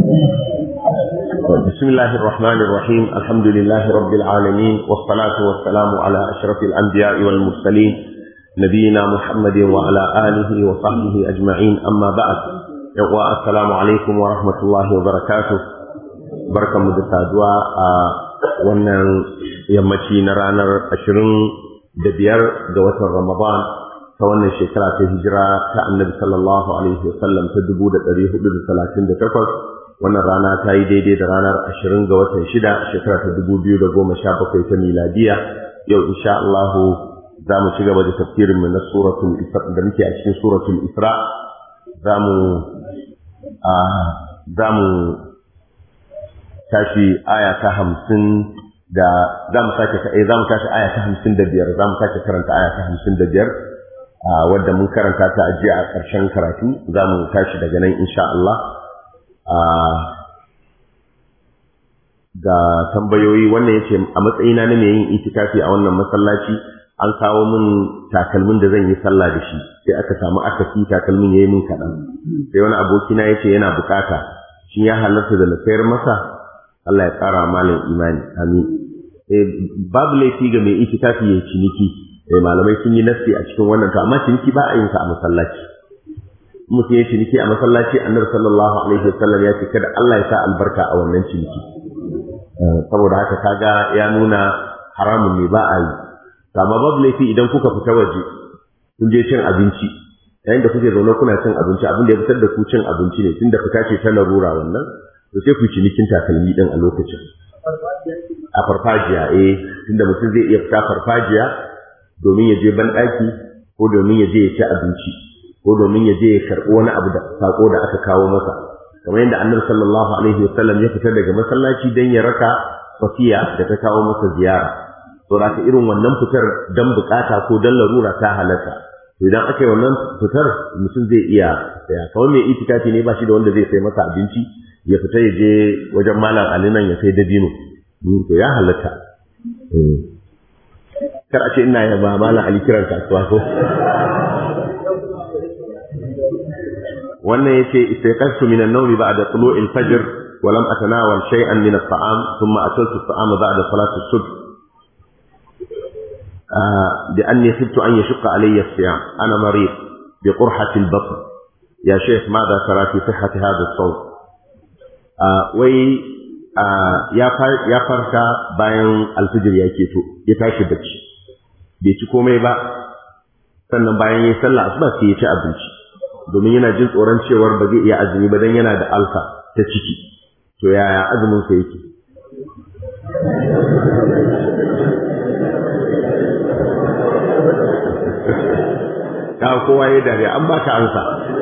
بسم الله الرحمن الرحيم الحمد لله رب العالمين والصلاة والسلام على أشرف الأنبياء والمرسلين نبينا محمد وعلى آله وصحبه أجمعين أما بعد السلام عليكم ورحمة الله وبركاته بركة مدسادوا wannan yammaci na ranar ashirin da biyar ga watan Ramadan ta wannan shekara ta hijira ta annabi sallallahu alaihi wasallam ta dubu da ɗari hudu da talatin da takwas wannan rana ta yi daidai da ranar ashirin ga watan shida shekara ta dubu biyu da goma sha bakwai ta miladiya yau insha Allah za mu ci gaba da tafsirin mu na suratul isra da muke a cikin suratul isra za mu za mu tashi aya ta hamsin da za mu sake za mu tashi aya ta hamsin da biyar za mu sake karanta aya ta hamsin da biyar wadda mun karanta ta ajiye a ƙarshen karatu za mu tashi daga nan insha Allah ga tambayoyi wannan yace a matsayina na mai yin itikafi a wannan masallaci an kawo min takalmin da zan yi sallah da shi sai aka samu akasi takalmin yayi min kaɗan sai wani abokina yace yana bukata shin ya halarta da na sayar masa Allah ya ƙara malam imani amin eh babu laifi ga mai itikafi ya ciniki eh malamai sun yi nasi a cikin wannan to amma ciniki ba a yin sa a masallaci mutum ya ciniki a masallaci annabi sallallahu alaihi wasallam ya ce kada Allah ya sa albarka a wannan ciniki saboda haka kaga ya nuna haramun ne ba a yi amma babu laifi idan kuka fita waje kun je cin abinci yayin da kuke zaune kuna cin abinci abin da ya fitar da ku cin abinci ne tunda fita ce ta larura wannan to sai ku yi cinikin takalmi din a lokacin a farfajiya eh tunda mutum zai iya fita farfajiya domin ya je banɗaki ko domin ya je ya ci abinci ko domin ya je ya karɓi wani abu da sako da aka kawo masa kamar yadda annabi sallallahu alaihi wasallam ya fita daga masallaci dan ya raka safiya da ta kawo masa ziyara to raka irin wannan fitar dan bukata ko dan larura ta halatta idan aka yi wannan fitar mutum zai iya saya kamar mai itikafi ne ba shi da wanda zai sai masa abinci ya fita ya je wajen malam ali nan ya sai dabino to ya halatta kar a ce ina yaba malam ali kiran kasuwa ko wannan yace istayqastu min an-nawmi ba'da tulu'i al-fajr wa lam atanawal shay'an min at-ta'am thumma akaltu at-ta'ama ba'da salati as-subh بأني خفت أن يشق علي الصيام أنا مريض بقرحة البطن يا شيخ ماذا ترى في صحة هذا الصوم وي ya farka bayan alfijir ya keto ya tashi bacci bai ci komai ba sannan bayan ya sallah asuba sai ya ci abinci domin yana jin tsoron cewar ba zai iya azumi ba dan yana da alfa ta ciki to yaya azumin sa yake ka kowa ya dariya an baka ansa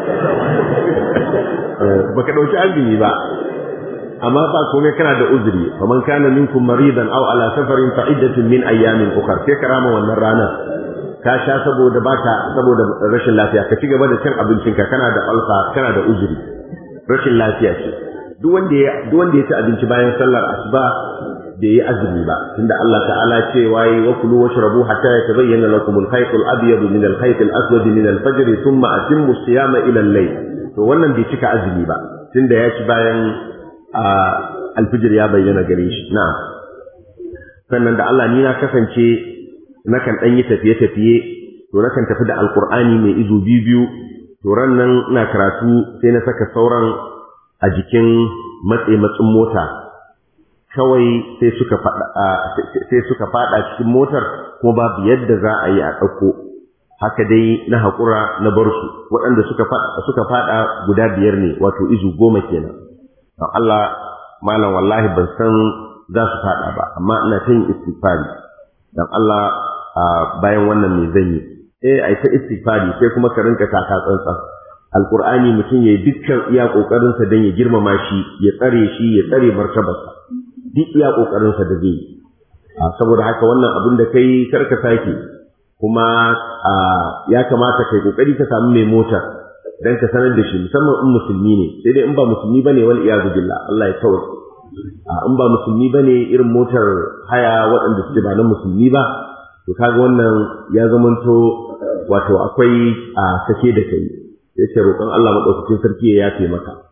baka dauki azumi ba amma ba komai kana da uzuri faman kana minkum maridan aw ala safarin fa iddatun min ayyamin ukhra sai karama wannan ranar ka sha saboda baka saboda rashin lafiya ka ci gaba da cin abincinka kana da alfa kana da uzuri rashin lafiya ce duk wanda ya duk wanda ya ci abinci bayan sallar asuba bai yi azumi ba tunda Allah ta'ala ce waye wa kulu washrabu hatta yatabayyana lakum al-khayt al-abyad min al-khayt al-aswad min al-fajr thumma atimmu siyama ila al-layl to wannan bai cika azumi ba tunda ya ci bayan alfijir ya bayyana gare shi na'am sannan da Allah ni na kasance nakan ɗan yi tafiye-tafiye to nakan tafi da alkur'ani mai izo biyu biyu to ran nan ina karatu sai na saka sauran a jikin matse matsin mota kawai sai suka fada sai suka fada cikin motar kuma babu yadda za a yi a ɗauko haka dai na haƙura na bar su waɗanda suka fada suka fada guda biyar ne wato izu goma kenan don Allah malam wallahi ban san za su fada ba amma ina ta yin istighfari don Allah bayan wannan me zan yi eh ai ta istighfari sai kuma ka rinka taka tsantsan alqur'ani mutum yayi dukkan iya kokarin sa dan ya girmama shi ya tsare shi ya tsare martabarsa duk iya kokarin sa da zai saboda haka wannan abin da kai karka sake kuma ya kamata kai kokari ka samu mai mota dan ka sanar da shi musamman in musulmi ne sai dai in ba musulmi bane wal iyadu billah Allah ya kawar in ba musulmi bane irin motar haya waɗanda suke ba na musulmi ba to kaga wannan ya zamanto wato akwai a sake da kai yace roƙon Allah madaukakin sarki ya yafe maka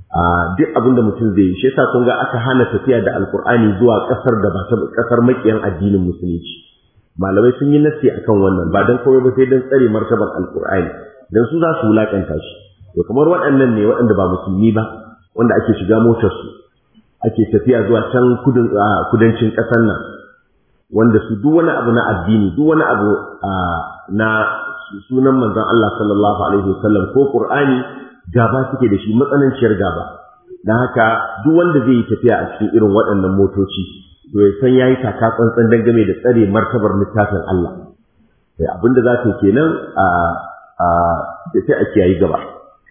a duk abin da mutum zai yi shi yasa kun ga aka hana tafiya da alkur'ani zuwa kasar da ba ta kasar makiyan addinin musulunci malamai sun yi nasi akan wannan ba dan kawai ba sai dan tsare martabar alkur'ani dan su za su wulakanta shi to kamar waɗannan ne waɗanda ba musulmi ba wanda ake shiga motar su ake tafiya zuwa can kudancin ƙasar nan wanda su duk wani abu na addini duk wani abu na sunan manzon Allah sallallahu alaihi wasallam ko Qur'ani gaba suke da shi matsananciyar gaba dan haka duk wanda zai yi tafiya a cikin irin waɗannan motoci to ya san yayi taka tsantsan dangane da tsare martabar littafin Allah sai abinda za ta kenan a a sai a kiyayi gaba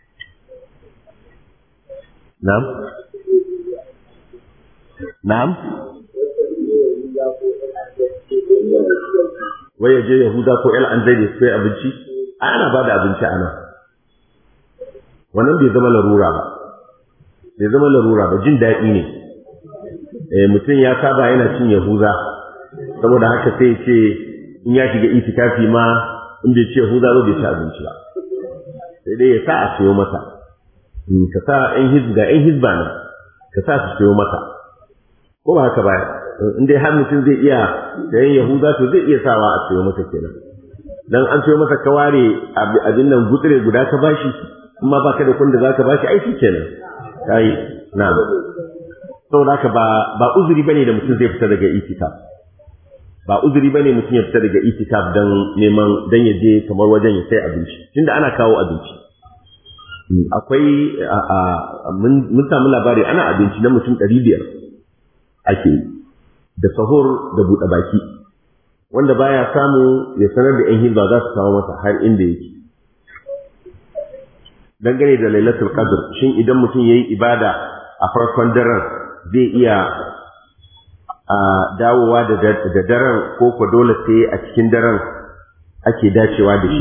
na'am na'am wai ya je Yahuda ko El an zai sai abinci ana ba da abinci a nan wannan bai zama larura ba bai zama larura ba jin daɗi ne eh mutum ya saba yana cin Yahuda saboda haka sai ce in ya shiga itikafi ma in bai ci Yahuda ba bai ci abinci ba sai dai ya sa a siyo masa ka sa ɗan hizba ɗan hizba ne ka sa su siyo masa ko ba haka ba in dai har mutum zai iya sayan yahuda to zai iya sawa a sayo masa kenan dan an sayo masa ka ware abin nan gutsire guda ka bashi amma baka da kun da zaka bashi ai kenan kai na'am saboda haka ba ba uzuri bane da mutum zai fita daga itikaf ba uzuri bane mutum ya fita daga itikaf dan neman dan ya je kamar wajen ya sai abinci tunda ana kawo abinci akwai mun samu labari ana abinci na mutum ɗari biyar ake yi da sahur da buɗe baki wanda baya samu ya sanar da ‘yan hizba za su kawo masa har inda yake dangane da lailatul qadr shin idan mutum yayi ibada a farkon daren zai iya a dawowa da daren ko ko dole sai a cikin daren ake dacewa da shi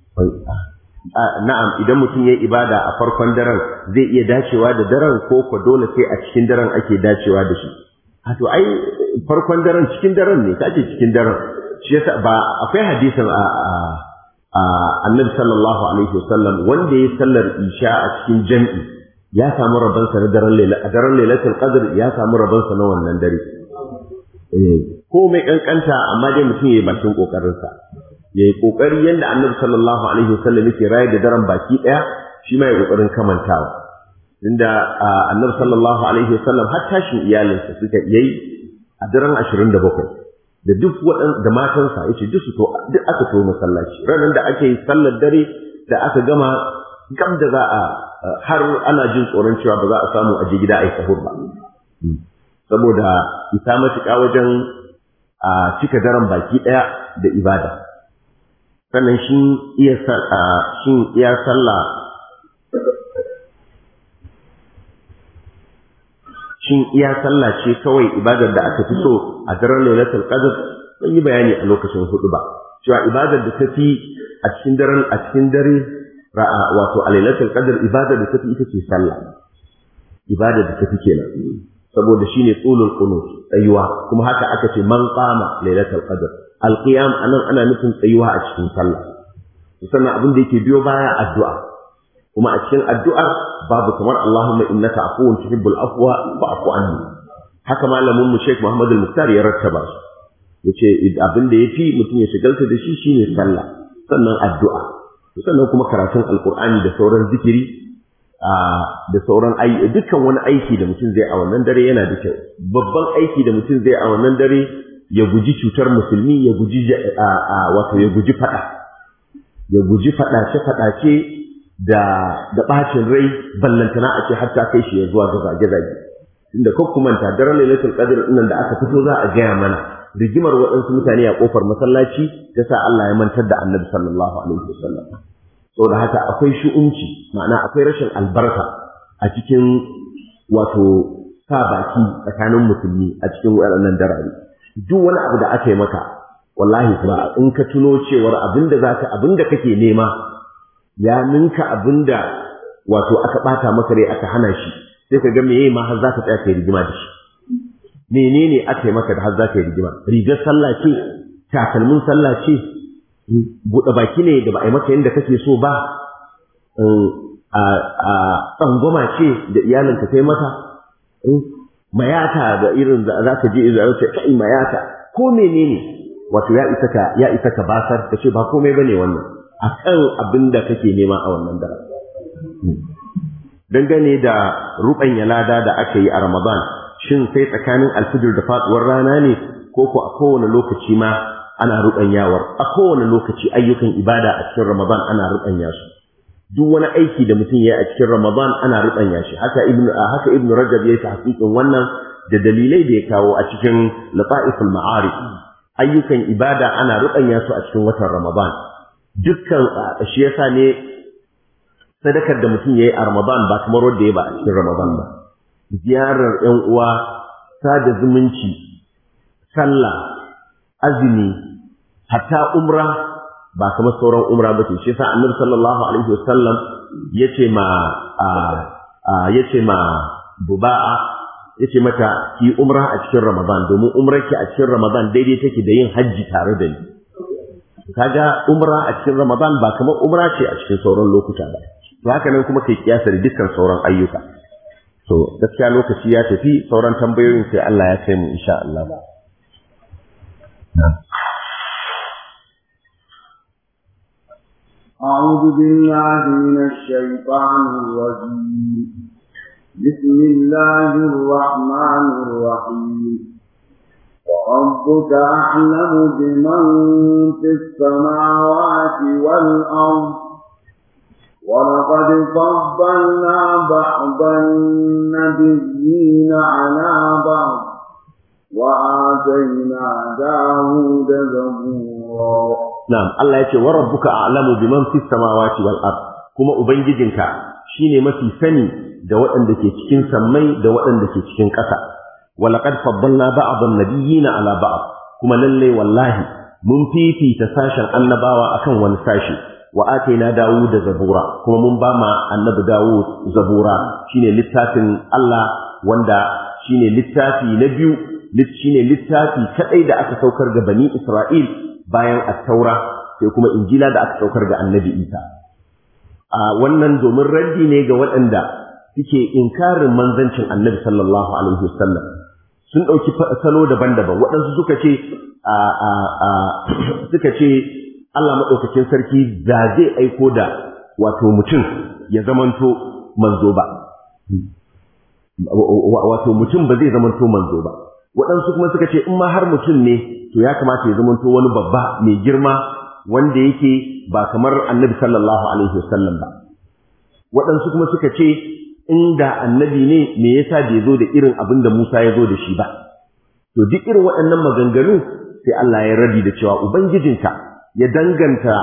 na'am idan mutum yayi ibada a farkon daren zai iya dacewa da daren ko ko dole sai a cikin daren ake dacewa da shi to ai farkon daren cikin daren ne kace cikin daren shi yasa ba akwai hadisin a a annabi sallallahu alaihi wasallam wanda ya sallar isha a cikin jami'i ya samu rabon sa na daren laila a daren lailatul qadr ya samu rabon sa na wannan dare eh ko mai kankanta amma dai mutum yayi bakin kokarin sa yayi kokari yanda annabi sallallahu alaihi wasallam yake raye da daren baki daya shi ma yayi kokarin kamantawa inda annabi sallallahu alaihi wasallam har tashin iyalinsa suka yayi a daren 27 da duk waɗan da matansa yace duk su to duk aka to masallaci ranar da ake yi sallar dare da aka gama gam da za a har ana jin tsoron cewa ba za a samu aje gida a yi sahur ba saboda isa matuƙa wajen a cika daren baki ɗaya da ibada sannan shi iya shin iya sallah shin iya sallah ce kawai ibadar da aka fi so a daren lailatul qadr mun yi bayani a lokacin hudu ba cewa ibadar da ta fi a cikin daren a cikin dare ra'a wato a lailatul qadr ibadar da ta fi ita ce sallah ibadar da ta fi kenan saboda shine tsulul qunut tsayuwa kuma haka aka ce man qama lailatul qadr alqiyam anan ana nufin tsayuwa a cikin sallah sannan abin da yake biyo baya addu'a kuma a cikin addu'ar babu kamar Allahumma innaka afuwun tuhibbul afwa fa'fu anni haka malamin mu Sheikh Muhammad al-Muktar ya rattaba su yace abin da yafi mutum ya shigalta da shi shine sallah sannan addu'a sannan kuma karatun alqur'ani da sauran zikiri da sauran aiki dukkan wani aiki da mutum zai a wannan dare yana da kyau babban aiki da mutum zai a wannan dare ya guji cutar musulmi ya guji wato ya guji fada ya guji fadace fadace da da bacin rai ballantana a ce har ta kai shi ya zuwa ga zage-zage inda ko kuma ta daren lailatul qadr nan da aka fito za a gaya mana rigimar waɗansu mutane a kofar masallaci ta sa Allah ya mantar da Annabi sallallahu alaihi wasallam saboda haka akwai shu'unci ma'ana akwai rashin albarka a cikin wato sa baki tsakanin musulmi a cikin waɗannan darare duk wani abu da aka yi maka wallahi kuma in ka tuno cewar abinda zaka abinda kake nema ya ninka abinda wato aka bata maka rai aka hana shi sai ka ga meye ma har zaka tsaya kai rigima da shi menene aka yi maka da har zaka yi rigima rigar sallah ce takalmin sallah ce buɗe baki ne da ba a yi maka yadda kake so ba a tsangwama ce da iyalinka kai mata mayata da irin da za ka je da ce kai mayata ko menene wato ya isa ka ya isa ka basar ka ce ba komai bane wannan akan abin da kake nema a wannan daren dangane da ruɓanya lada da aka yi a Ramadan shin sai tsakanin alfijir da faduwar rana ne ko ko a kowane lokaci ma ana ruɓanyawar a kowane lokaci ayyukan ibada a cikin Ramadan ana ruɓanya su duk wani aiki da mutum ya yi a cikin Ramadan ana ruɓanya shi haka ibnu haka ibnu Rajab ya yi tahqiqin wannan da dalilai da ya kawo a cikin Lata'iful Ma'arif ayyukan ibada ana ruɓanya su a cikin watan Ramadan dukkan shi yasa ne sadakar da mutum ya yi a Ramadan ba kamar wanda ya ba a cikin Ramadan ba ziyarar ‘yan uwa sada zumunci sallah azumi hatta umra ba kamar sauran umra ba ce shi yasa annabi sallallahu alaihi wasallam yace ma yace ma buba'a yace mata ki umra a cikin Ramadan domin umrarki a cikin Ramadan daidai take da yin hajji tare da ni kaga umra a cikin Ramadan ba kamar umra ce a cikin sauran lokuta ba to haka nan kuma kai kiyasa da dukkan sauran ayyuka to gaskiya lokaci ya tafi sauran tambayoyin sai Allah ya kai mu insha Allah أعوذ بالله من الشيطان الرجيم بسم الله الرحمن الرحيم وربك أعلم بمن في السماوات والأرض ولقد فضلنا بعض النبيين على بعض وآتينا داود زبورا na'am Allah yace wa rabbuka a'lamu biman fis samawati wal ard kuma ubangijinka shine mafi sani da waɗanda ke cikin sammai da waɗanda ke cikin ƙasa wa laqad faddalna ba'd an-nabiyyina ala ba'd kuma lalle wallahi mun fifita sashen annabawa akan wani sashi wa ataina Dawud da Zabura kuma mun ba ma annabi Dawud Zabura shine littafin Allah wanda shine littafi na biyu shine littafi kadai da aka saukar ga bani Isra'il bayan at-Taura sai kuma Injila da aka saukar ga Annabi Isa a wannan domin raddi ne ga waɗanda suke inkarin manzancin Annabi sallallahu alaihi wasallam sun ɗauki salo daban-daban waɗansu suka ce suka ce Allah maɗaukacin sarki da zai aiko da wato mutum ya zamanto manzo ba. Wato mutum ba zai zamanto manzo ba. Waɗansu kuma suka ce in ma har mutum ne to ya kamata ya zamanto wani babba mai girma wanda yake ba kamar annabi sallallahu alaihi wasallam ba. Waɗansu kuma suka ce inda annabi ne me yasa bai zo da irin abin da Musa ya zo da shi ba. To duk irin waɗannan maganganu sai Allah ya rabi da cewa Ubangijinka ya danganta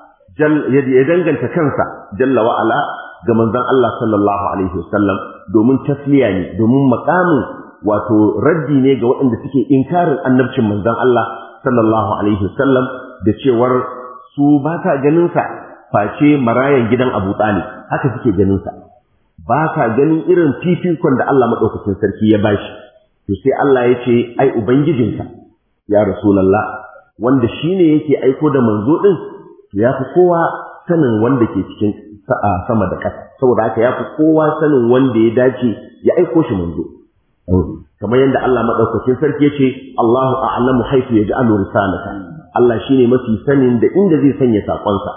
ya danganta kansa jalla wa ala ga manzon Allah sallallahu alaihi wasallam domin tasliya ne domin makamin wato raddi ne ga waɗanda suke inkarin annabcin manzon Allah sallallahu alaihi wasallam da cewar su ba ka ganin sa face marayan gidan Abu Talib haka suke ganin sa ba ka ganin irin fifikon da Allah madaukakin sarki ya bashi to sai Allah ya ce ai ubangijinka ya rasulullah wanda shi ne yake aiko da manzo ɗin ya fi kowa sanin wanda ke cikin sama da ƙasa saboda haka ya fi kowa sanin wanda ya dace ya aiko shi manzo kamar yadda Allah maɗaukakin sarki ya ce Allahu a'lamu haifu ya ja'alu risalata Allah shine mafi sanin da inda zai sanya saƙonsa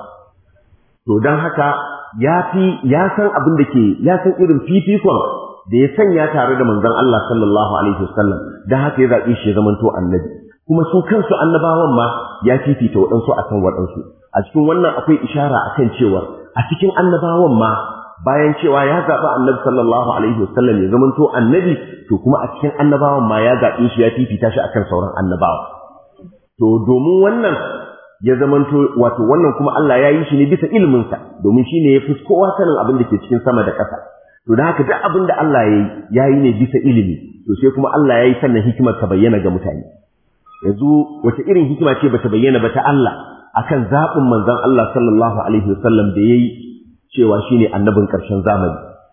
to don haka ya fi ya san abin da ke ya san irin fifikon da ya sanya tare da manzon Allah sallallahu alaihi wasallam don haka ya zaɓi shi ya zamanto annabi kuma su kansu annabawan ma ya fifita waɗansu a kan waɗansu a cikin wannan akwai ishara a kan cewa a cikin annabawan ma bayan cewa ya zaɓi annabi sallallahu alaihi wasallam ya zamanto annabi to kuma a cikin annabawan ma ya zaɓe shi ya fifita shi akan sauran annabawa to domin wannan ya zamanto wato wannan kuma Allah ya yi shi ne bisa iliminsa domin shi ne ya fi kowa sanin abin da ke cikin sama da ƙasa to da haka duk abin da Allah ya yi ya yi ne bisa ilimi to sai kuma Allah ya yi sannan hikimar ta bayyana ga mutane yanzu wace irin hikima ce bata bayyana ba ta Allah akan zaɓin manzon Allah sallallahu alaihi wasallam da yayi cewa shine annabin ƙarshen zamani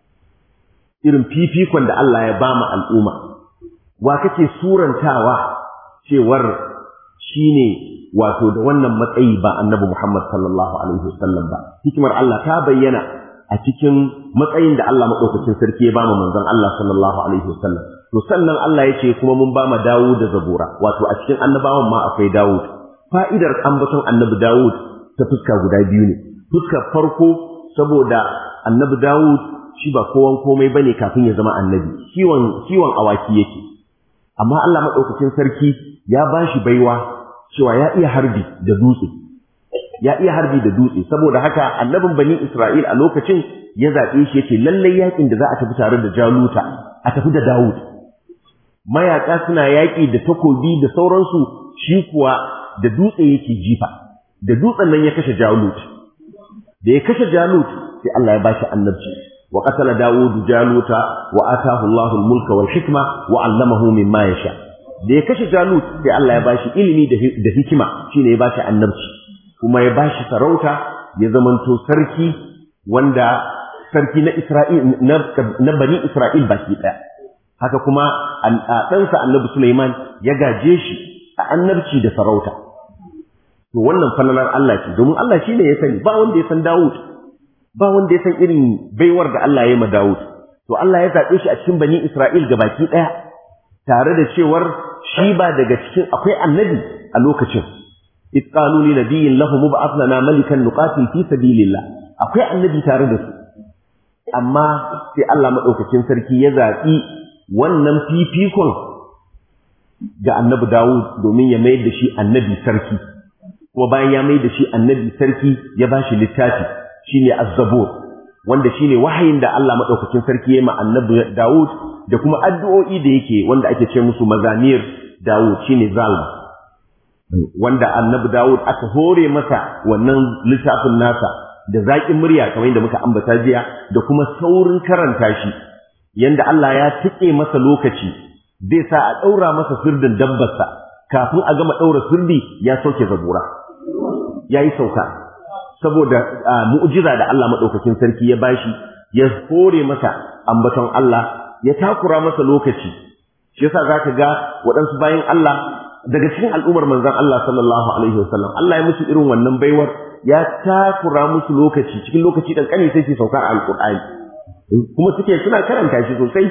irin fifikon da Allah ya bama al'umma wa kake surantawa cewar shine wato da wannan matsayi ba annabi Muhammad sallallahu alaihi wasallam ba hikimar Allah ta bayyana a cikin matsayin da Allah madaukakin sarki ya bama manzon Allah sallallahu alaihi wasallam to sannan Allah ya ce kuma mun bama Dawud da Zabura wato a cikin annabawan ma akwai Dawud fa'idar ambaton annabi Dawud ta fuska guda biyu ne fuskar farko saboda annabi Dawud shi ba kowan komai bane kafin ya zama annabi kiwon kiwon awaki yake amma Allah madaukakin sarki ya bashi baiwa cewa ya iya harbi da dutse ya iya harbi da dutse saboda haka annabin bani Isra'il a lokacin ya zaɓe shi yace lallai yakin da za a tafi tare da Jaluta a tafi da Dawud mayaka suna yaƙi da takobi da sauransu shi kuwa da dutse yake jifa da dutsen nan ya kashe Jalut da ya kashe Jalut sai Allah ya bashi annabci wa qatala Dawud Jaluta wa atahu Allahu al-mulka wal hikma wa 'allamahu mimma yasha da ya kashe Jalut sai Allah ya bashi ilimi da hikima shine ya bashi annabci kuma ya bashi sarauta ya zamanto sarki wanda sarki na Isra'il na bani Isra'il baki daya haka kuma ɗansa annabi Sulaiman ya gaje shi a annabci da sarauta to wannan falalar Allah ce domin Allah shine ya sani ba wanda ya san Dawud ba wanda ya san irin baiwar da Allah ya yi ma Dawud to Allah ya zaɓe shi a cikin bani Isra'il baki ɗaya tare da cewar shi ba daga cikin akwai annabi a lokacin إذ قالوا لنبي له مبعث لنا ملكا نقاتل في سبيل الله akwai annabi tare da su amma sai Allah madaukakin sarki ya zaɓi wannan fifikon ga annabi Dawud domin ya mayar da shi annabi sarki kuma bayan ya mayar da shi annabi sarki ya bashi littafi shine az-zabur wanda shine wahayin da Allah madaukakin sarki ya ma annabi Dawud da kuma addu'o'i da yake wanda ake ce musu mazamir Dawud shine zalma wanda annabi Dawud aka hore masa wannan littafin nasa da zaƙin murya kamar yadda muka ambata jiya da kuma saurin karanta shi yanda Allah ya tike masa lokaci zai sa a ɗaura masa sirdin dabbarsa kafin a gama ɗaura sirdi ya sauke zabura ya yi sauka saboda mu'jiza da Allah maɗaukakin sarki ya bashi ya hore masa ambaton Allah ya takura masa lokaci shi yasa zaka ga waɗansu bayan Allah daga cikin al'ummar manzon Allah sallallahu alaihi wasallam Allah ya musu irin wannan baiwar ya takura musu lokaci cikin lokaci dan kane sai su sauka alqur'ani kuma suke suna karanta shi sosai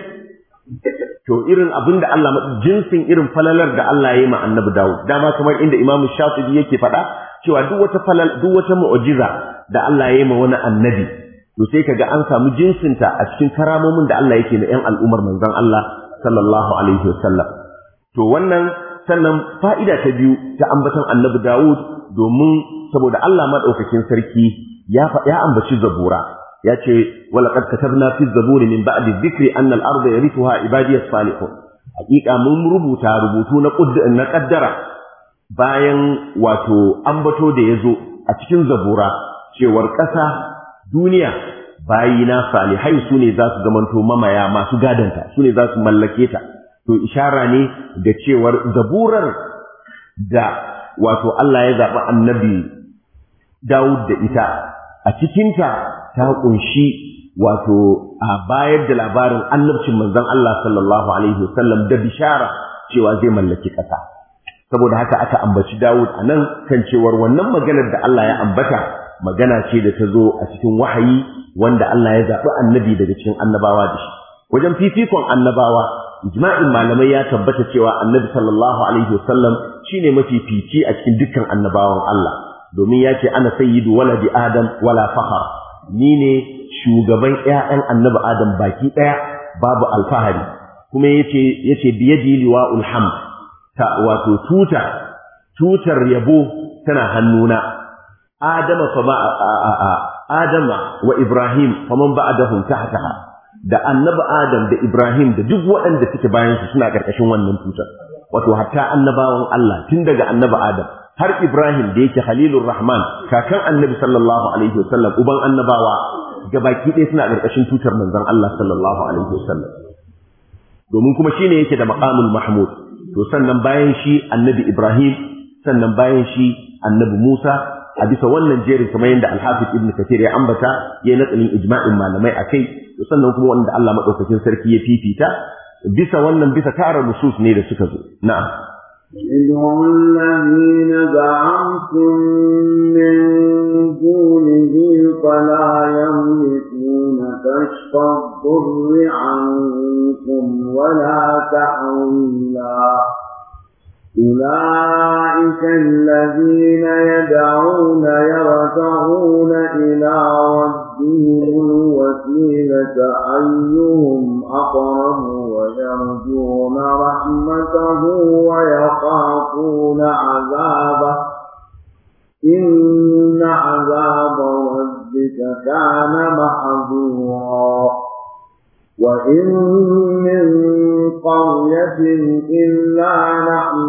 to irin abin da Allah jinsin irin falalar da Allah ya yi ma annabi Dawud dama kamar inda Imam Shafi'i yake faɗa cewa duk wata falal duk wata mu'jiza da Allah ya yi ma wani annabi to sai kaga an samu jinsinta a cikin karamomin da Allah yake na 'yan al'ummar manzon Allah sallallahu alaihi wasallam to wannan sannan fa'ida ta biyu ta ambaton annabi Dawud domin saboda Allah maɗaukakin sarki ya ya ambaci zabura ya ce wala qad katabna fi zaburi min ba'di dhikri anna al-ardha yarithuha ibadiyas salihun hakika mun rubuta rubutu na na kaddara bayan wato ambato da yazo a cikin zabura cewar ƙasa duniya bayina salihai su ne za su zamanto mamaya masu gadanta su ne za su mallake ta to ishara ne da cewar zaburar da wato Allah ya zaɓi annabi Dawud da ita a cikinta ta ƙunshi wato a bayar da labarin annabcin manzon Allah sallallahu alaihi wasallam da bishara cewa zai mallaki ƙasa saboda haka aka ambaci Dawud a nan kan cewar wannan maganar da Allah ya ambata magana ce da ta zo a cikin wahayi wanda Allah ya zaɓi annabi daga cikin annabawa da shi wajen fifikon annabawa ijma'in malamai ya tabbata cewa annabi sallallahu alaihi wasallam shine mafifici a cikin dukkan annabawan Allah domin ya ce ana sayyidu waladi adam wala fakhar ni ne shugaban ƴaƴan annabi adam baki ɗaya babu alfahari kuma yace yace biyadi liwa'ul hamd ta wato tuta tutar yabo tana hannuna adama fa ba adama wa ibrahim faman ba'dahum tahtaha da annabi Adam da Ibrahim da duk waɗanda suke bayan su suna ƙarƙashin wannan tutar wato hatta annabawan Allah tun daga annabi Adam har Ibrahim da yake Halilur Rahman kakan annabi sallallahu alaihi wasallam uban annabawa gabaki ɗaya suna ƙarƙashin tutar manzon Allah sallallahu alaihi wasallam domin kuma shine yake da maqamul mahmud to sannan bayan shi annabi Ibrahim sannan bayan shi annabi Musa a bisa wannan jerin kamar yadda Al-Hafiz Ibn Kathir ya ambata ya natsalin ijma'in malamai akai sannan kuma wanda Allah madaukakin sarki ya fifita bisa wannan bisa tara nusus ne da suka zo na'am ادعوا الذين زعمتم من دونه فلا يملكون كشف الضر عنكم ولا تحويلا أولئك الذين يدعون يرتعون إلى ربهم الوسيلة أيهم أقرب ويرجون رحمته ويخافون عذابه إن عذاب ربك كان محظورا وإن من قرية إلا نحن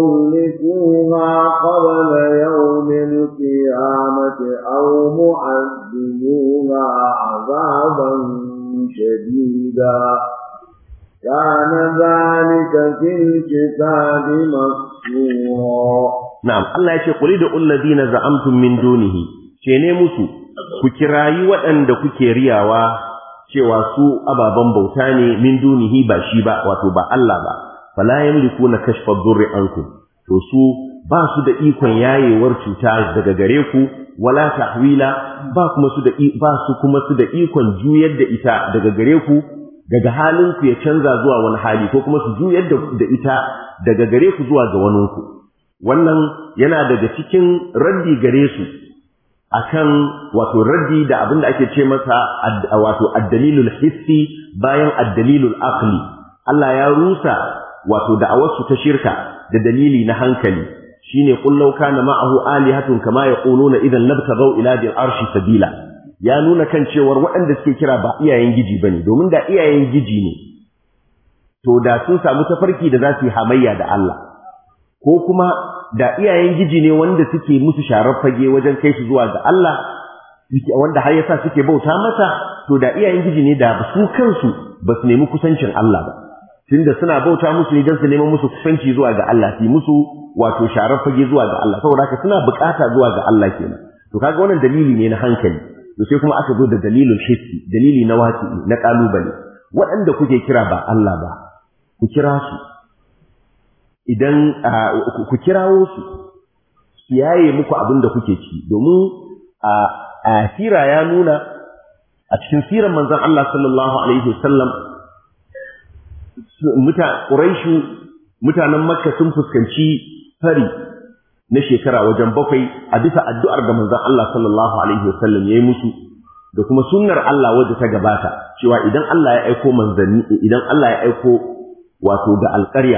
مهلكوها قبل يوم القيامة أو معذبوها عذابا شديدا كان ذلك في الكتاب مسطورا na'am Allah yake qul da alladhina za'amtum min dunihi ce ne musu ku kirayi waɗanda kuke riyawa cewa su ababan bauta ne min dunihi ba shi ba wato ba Allah ba fala yamlikuna kashfa dhurri ankum to su ba su da ikon yayewar cuta daga gare ku wala tahwila ba kuma su da ba su kuma su da ikon juyar da ita daga gare ku daga halin ku ya canza zuwa wani hali ko kuma su juyar da ita daga gare ku zuwa ga waninku wannan yana daga cikin raddi gare su akan wato raddi da abin da ake ce masa wato addalilul hissi bayan addalilul aqli Allah ya rusa wato da'awarsu ta shirka da dalili na hankali shine qul law kana ma'ahu alihatun kama yaquluna idan labtaghaw ila dil arshi sabila ya nuna kan cewar waɗanda suke kira ba iyayen giji bane domin da iyayen giji ne to da sun samu tafarki da za su yi hamayya da Allah ko kuma da iyayen giji ne wanda suke musu sharar fage wajen kai su zuwa ga Allah wanda har yasa suke bauta masa to da iyayen giji ne da su kansu ba su nemi kusancin Allah ba tunda suna bauta musu ne don su neman musu kusanci zuwa ga Allah su musu wato sharar fage zuwa ga Allah saboda haka suna bukata zuwa ga Allah kenan to kaga wannan dalili ne na hankali to sai kuma aka zo da dalilul hissi dalili na wati na kalubale waɗanda kuke kira ba Allah ba ku kira su idan ku kirawo su su yaye muku abin da kuke ci domin a sira ya nuna a cikin siran manzon Allah sallallahu alaihi wasallam muta Quraishu mutanen Makka sun fuskanci fari na shekara wajen bakwai a bisa addu'ar da manzon Allah sallallahu alaihi wasallam yayi musu da kuma sunnar Allah wadda ta gabata cewa idan Allah ya aiko manzanni idan Allah ya aiko wato da alƙarya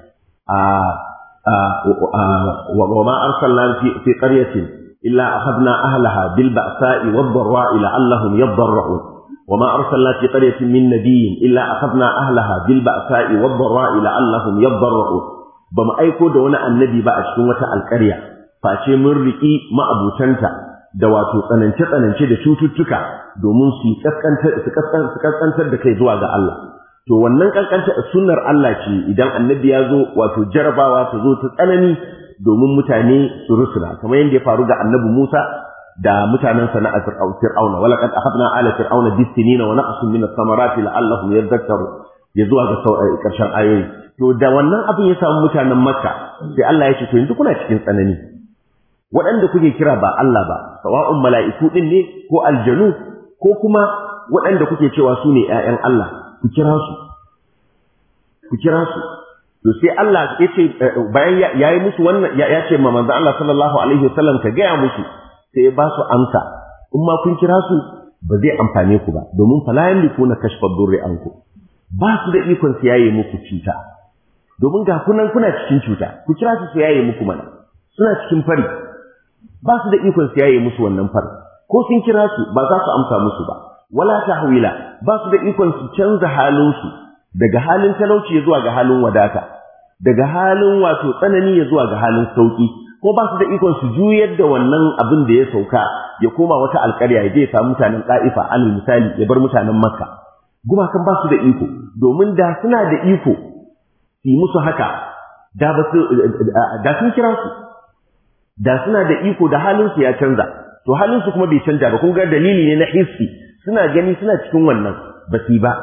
وما أرسلنا في, في قرية إلا أخذنا أهلها بالبأساء والضراء لعلهم يضرعون وما أرسلنا في قرية من نبي إلا أخذنا أهلها بالبأساء والضراء لعلهم يضرعون بما أيكو دون النبي بقى شنوة القرية فأشي من رئي ما أبو تنتا da wato tsanance-tsanance da cututtuka domin su kaskantar da kai zuwa ga Allah to wannan kankanta sunnar Allah ce idan annabi ya zo wato jarabawa ta zo ta tsanani domin mutane su rusula kamar yadda ya faru ga annabi Musa da mutanen sa na Fir'auna wala qad akhadna ala fir'auna bisinina wa naqsun min ath-thamarati la'allahum yadhakkaru ya zuwa ga karshen ayoyi to da wannan abin ya samu mutanen Makka sai Allah ya ce to yanzu kuna cikin tsanani waɗanda kuke kira ba Allah ba sawa'un mala'iku din ne ko aljanu ko kuma waɗanda kuke cewa su ne ‘ya'yan Allah ku kira su ku kira su to sai Allah ya ce bayan ya yi musu wannan ya ce ma manzo Allah sallallahu alaihi wasallam ka gaya musu sai ya ba su amsa in ma kun kira su ba zai amfane ku ba domin fala yamlikuna kashfa durri anku ba su da ikon su yaye muku cuta domin ga kunan kuna cikin cuta ku kira su su yaye muku mana suna cikin fari ba su da ikon su yaye musu wannan fari ko sun kira su ba za su amsa musu ba wala tahwila ba su da ikon su canza halin su daga halin talauci zuwa ga halin wadata daga halin wato tsanani ya zuwa ga halin sauki ko ba su da ikon su juyar da wannan abin da ya sauka ya koma wata alƙarya ya je ya samu mutanen ɗa'ifa alal misali ya bar mutanen makka gumakan ba su da iko domin da suna da iko su yi musu haka da ba su da sun kira su da suna da iko da halin su ya canza to halin su kuma bai canja ba kun ga dalili ne na hissi suna gani suna cikin wannan ba su ba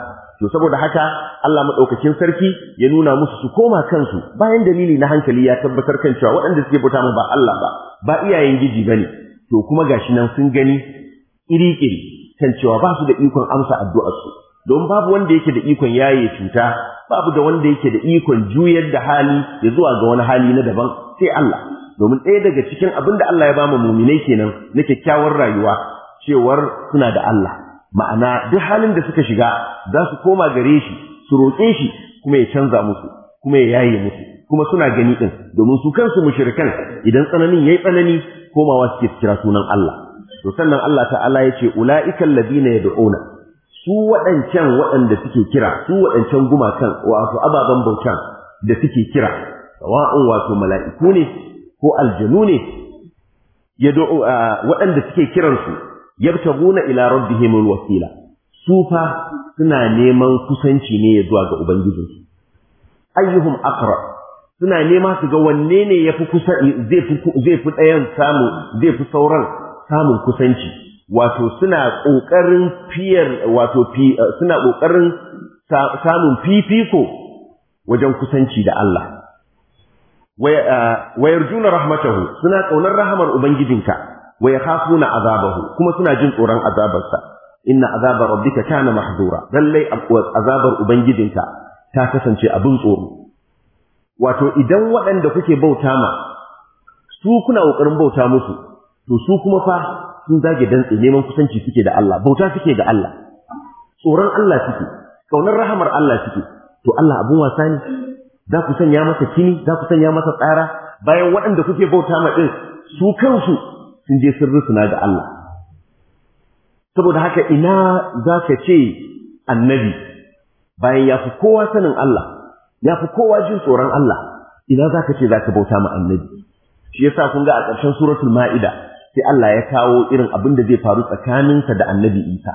to saboda haka Allah madaukakin sarki ya nuna musu su koma kansu bayan dalili na hankali ya tabbatar kan cewa waɗanda suke bauta ba Allah ba ba iyayen giji bane to kuma gashi nan sun gani iri-iri kan cewa ba su da ikon amsa addu'ar su don babu wanda yake da ikon yaye cuta babu da wanda yake da ikon juyar da hali ya zuwa ga wani hali na daban sai Allah domin ɗaya daga cikin abin da Allah ya ba mu muminai kenan na kyakkyawar rayuwa cewar suna da Allah ma'ana duk halin da suka shiga za su koma gare shi su roƙe shi kuma ya canza musu kuma ya yaye musu kuma suna gani din domin su kansu mushrikan idan tsananin yayi tsanani komawa suke kira sunan Allah to sannan Allah ta'ala ya ce ula'ikal ladina yad'una su waɗancan waɗanda suke kira su waɗancan gumakan wato ababen bautan da suke kira sawa'un wato mala'iku ne ko aljanu ne yad'u waɗanda suke kiransu yabtaguna ila rabbihim alwasila su fa suna neman kusanci ne zuwa ga ubangijinsu ayyuhum aqrab suna nema su ga wanne ne yafi kusa zai fi zai fi ɗayan samu zai fi sauran samun kusanci wato suna kokarin fiyar wato suna kokarin samun fifiko wajen kusanci da Allah wa yarjuna rahmatahu suna kaunar rahamar ubangijinka wa yakhafuna azabahu kuma suna jin tsoron azabarsa inna azaba rabbika kana mahdura lallai azabar ubangijinka ta kasance abin tsoro wato idan waɗanda kuke bauta ma su kuna kokarin bauta musu to su kuma fa sun zage dantse neman kusanci suke da Allah bauta suke ga Allah tsoron Allah suke kaunar rahamar Allah suke to Allah abun wasa ne za ku sanya masa kini za ku sanya masa tsara bayan waɗanda kuke bauta ma din su kansu sun je sun rusuna ga Allah saboda haka ina za ka ce annabi bayan ya fi kowa sanin Allah ya fi kowa jin tsoron Allah ina za ka ce za ka bauta ma annabi shi yasa kun ga a ƙarshen suratul ma'ida sai Allah ya kawo irin abin da zai faru tsakaninsa da annabi Isa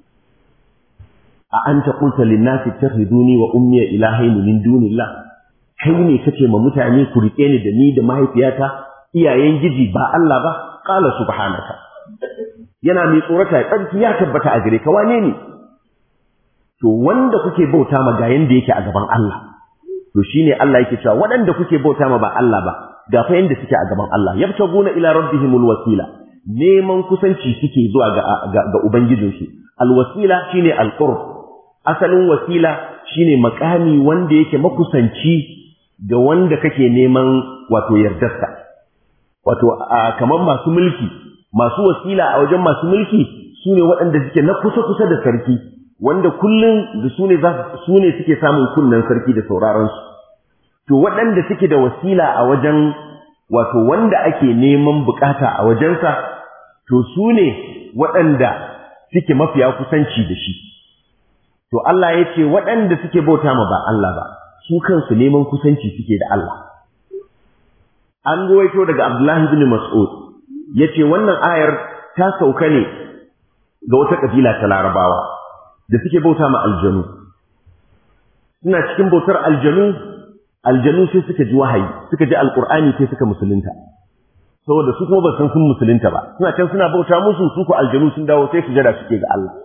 a anta qulta lin-nasi ittakhiduni wa ummi ilahaini min dunillah kai ne kace ma mutane ku rike ni da ni da mahaifiyata iyayen giji ba Allah ba qala subhanaka yana mai tsorata tsarki ya tabbata a gare ka wane ne to wanda kuke bauta ma ga yanda yake a gaban Allah to shine Allah yake cewa waɗanda kuke bauta ma ba Allah ba ga fa yanda suke a gaban Allah yabtaguna ila rabbihimul wasila neman kusanci suke zuwa ga ga, ga ubangijinsu alwasila shine alqurb asalin wasila shine makami wanda yake makusanci ga wanda kake neman wato yardarsa wato kamar masu mulki masu wasila a wajen masu mulki sune waɗanda suke na kusa kusa da sarki wanda kullum da su ne su ne suke samun kunnen sarki da sauraron su to waɗanda suke da wasila a wajen wato wanda ake neman bukata a wajensa to su ne waɗanda suke mafiya kusanci da shi to Allah ya ce waɗanda suke bauta ma ba Allah ba su kansu neman kusanci suke da Allah an ruwaito daga Abdullahi bin Mas'ud yace wannan ayar ta sauka ne ga wata kabila ta Larabawa da suke bauta ma aljanu suna cikin bautar aljanu aljanu sai suka ji wahayi suka ji alqur'ani sai suka musulunta saboda su kuma ba san sun musulunta ba suna can suna bauta musu su ko aljanu sun dawo sai sujada suke ga Allah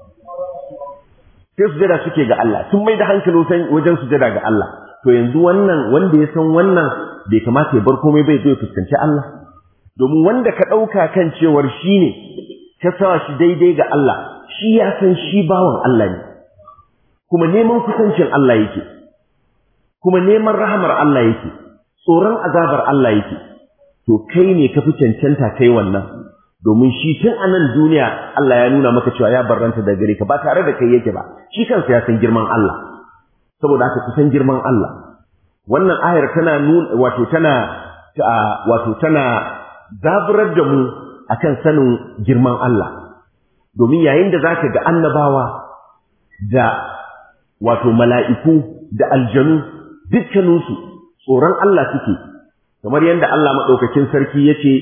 sai sujada suke ga Allah sun mai da hankali wajen sujada ga Allah to yanzu wannan wanda ya san wannan bai kamata ya bar komai bai zo ya fuskanci Allah domin wanda ka ɗauka kan cewar shi ne ka sa shi daidai ga Allah shi ya san shi bawan Allah ne kuma neman kusancin Allah yake kuma neman rahamar Allah yake tsoron azabar Allah yake to kai ne ka fi cancanta kai wannan domin shi tun a nan duniya Allah ya nuna maka cewa ya barranta da gare ka ba tare da kai yake ba shi kansa ya san girman Allah saboda haka kusan girman Allah wannan ayar tana nuna wato tana wato tana zaburar da mu akan sanin girman Allah domin yayin da zaka ga annabawa da wato mala'iku da aljanu dukkaninsu tsoron Allah suke kamar yadda Allah maɗaukakin sarki ya ce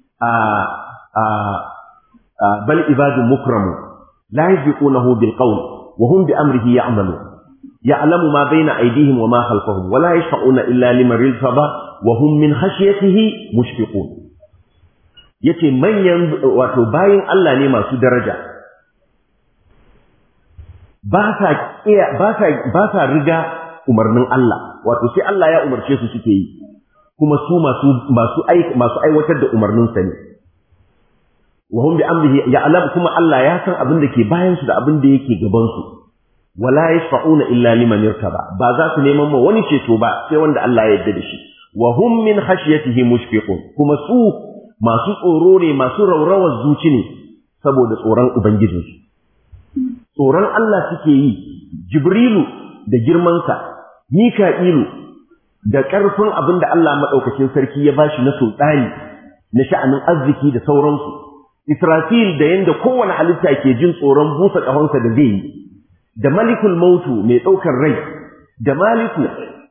a bal ibadun mukramu la yasbiqunahu bil qawl wa hum bi amrihi ya'malu ya'lamu ma bayna aydihim wa ma khalfahum wa la yashfa'una illa liman irtada wa hum min khashyatihi mushfiqun yace manyan wato bayin Allah ne masu daraja ba sa ba sa ba sa riga umarnin Allah wato sai Allah ya umarce su suke yi kuma su masu masu masu aiwatar da umarnin sa ne wa hum bi amrihi ya'lam kuma Allah ya san abin da ke bayan su da abin da yake gaban su wala yashfa'una illa liman yartaba ba za su neman ma wani ceto ba sai wanda Allah ya yarda da shi wa hum min khashyatihi mushfiqun kuma su masu tsoro ne masu raurawar zuci ne saboda tsoron ubangijinsu tsoron Allah suke yi jibrilu da girmansa mika'ilu da ƙarfin abin da Allah maɗaukacin sarki ya bashi na sultani na sha'anin arziki da sauransu Israfil da yanda kowane halitta ke jin tsoron busa ƙahonsa da zai yi da malikul mautu mai ɗaukar rai da maliku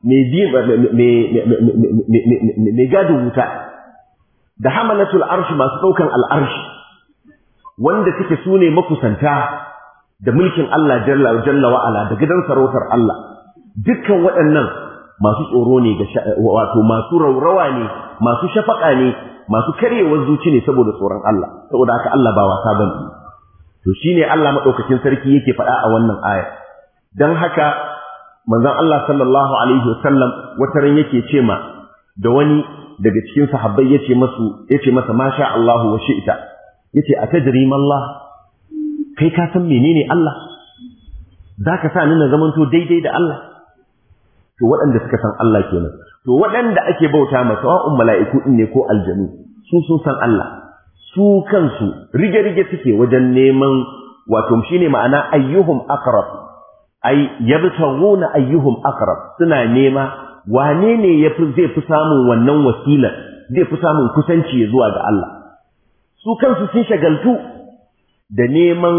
mai gadin wuta da hamalatul arshi masu ɗaukan al'arshi wanda suke su ne makusanta da mulkin Allah jalla wa'ala da gidan sarautar Allah dukkan waɗannan masu tsoro ne ga wato masu raurawa ne masu shafaka ne masu karyewar zuci ne saboda tsoron Allah saboda haka Allah ba wasa bane to shine Allah madaukakin sarki yake faɗa a wannan aya dan haka manzon Allah sallallahu alaihi wasallam wata ran yake ce ma da wani daga cikin sahabbai yace masu yace masa masha Allahu wa shi'ta yace atadri mallah kai ka san menene Allah zaka sa ni na zamanto daidai da Allah to waɗanda suka san Allah kenan to waɗanda ake bauta ma sawa'un mala'iku din ne ko aljanu su sun san Allah su kansu rige-rige suke wajen neman wato shine ma'ana ayyuhum aqrab ay yabtaghuna ayyuhum aqrab suna nema wane ne yafi zai fi samun wannan wasila zai fi samun kusanci zuwa ga Allah su kansu sun shagaltu da neman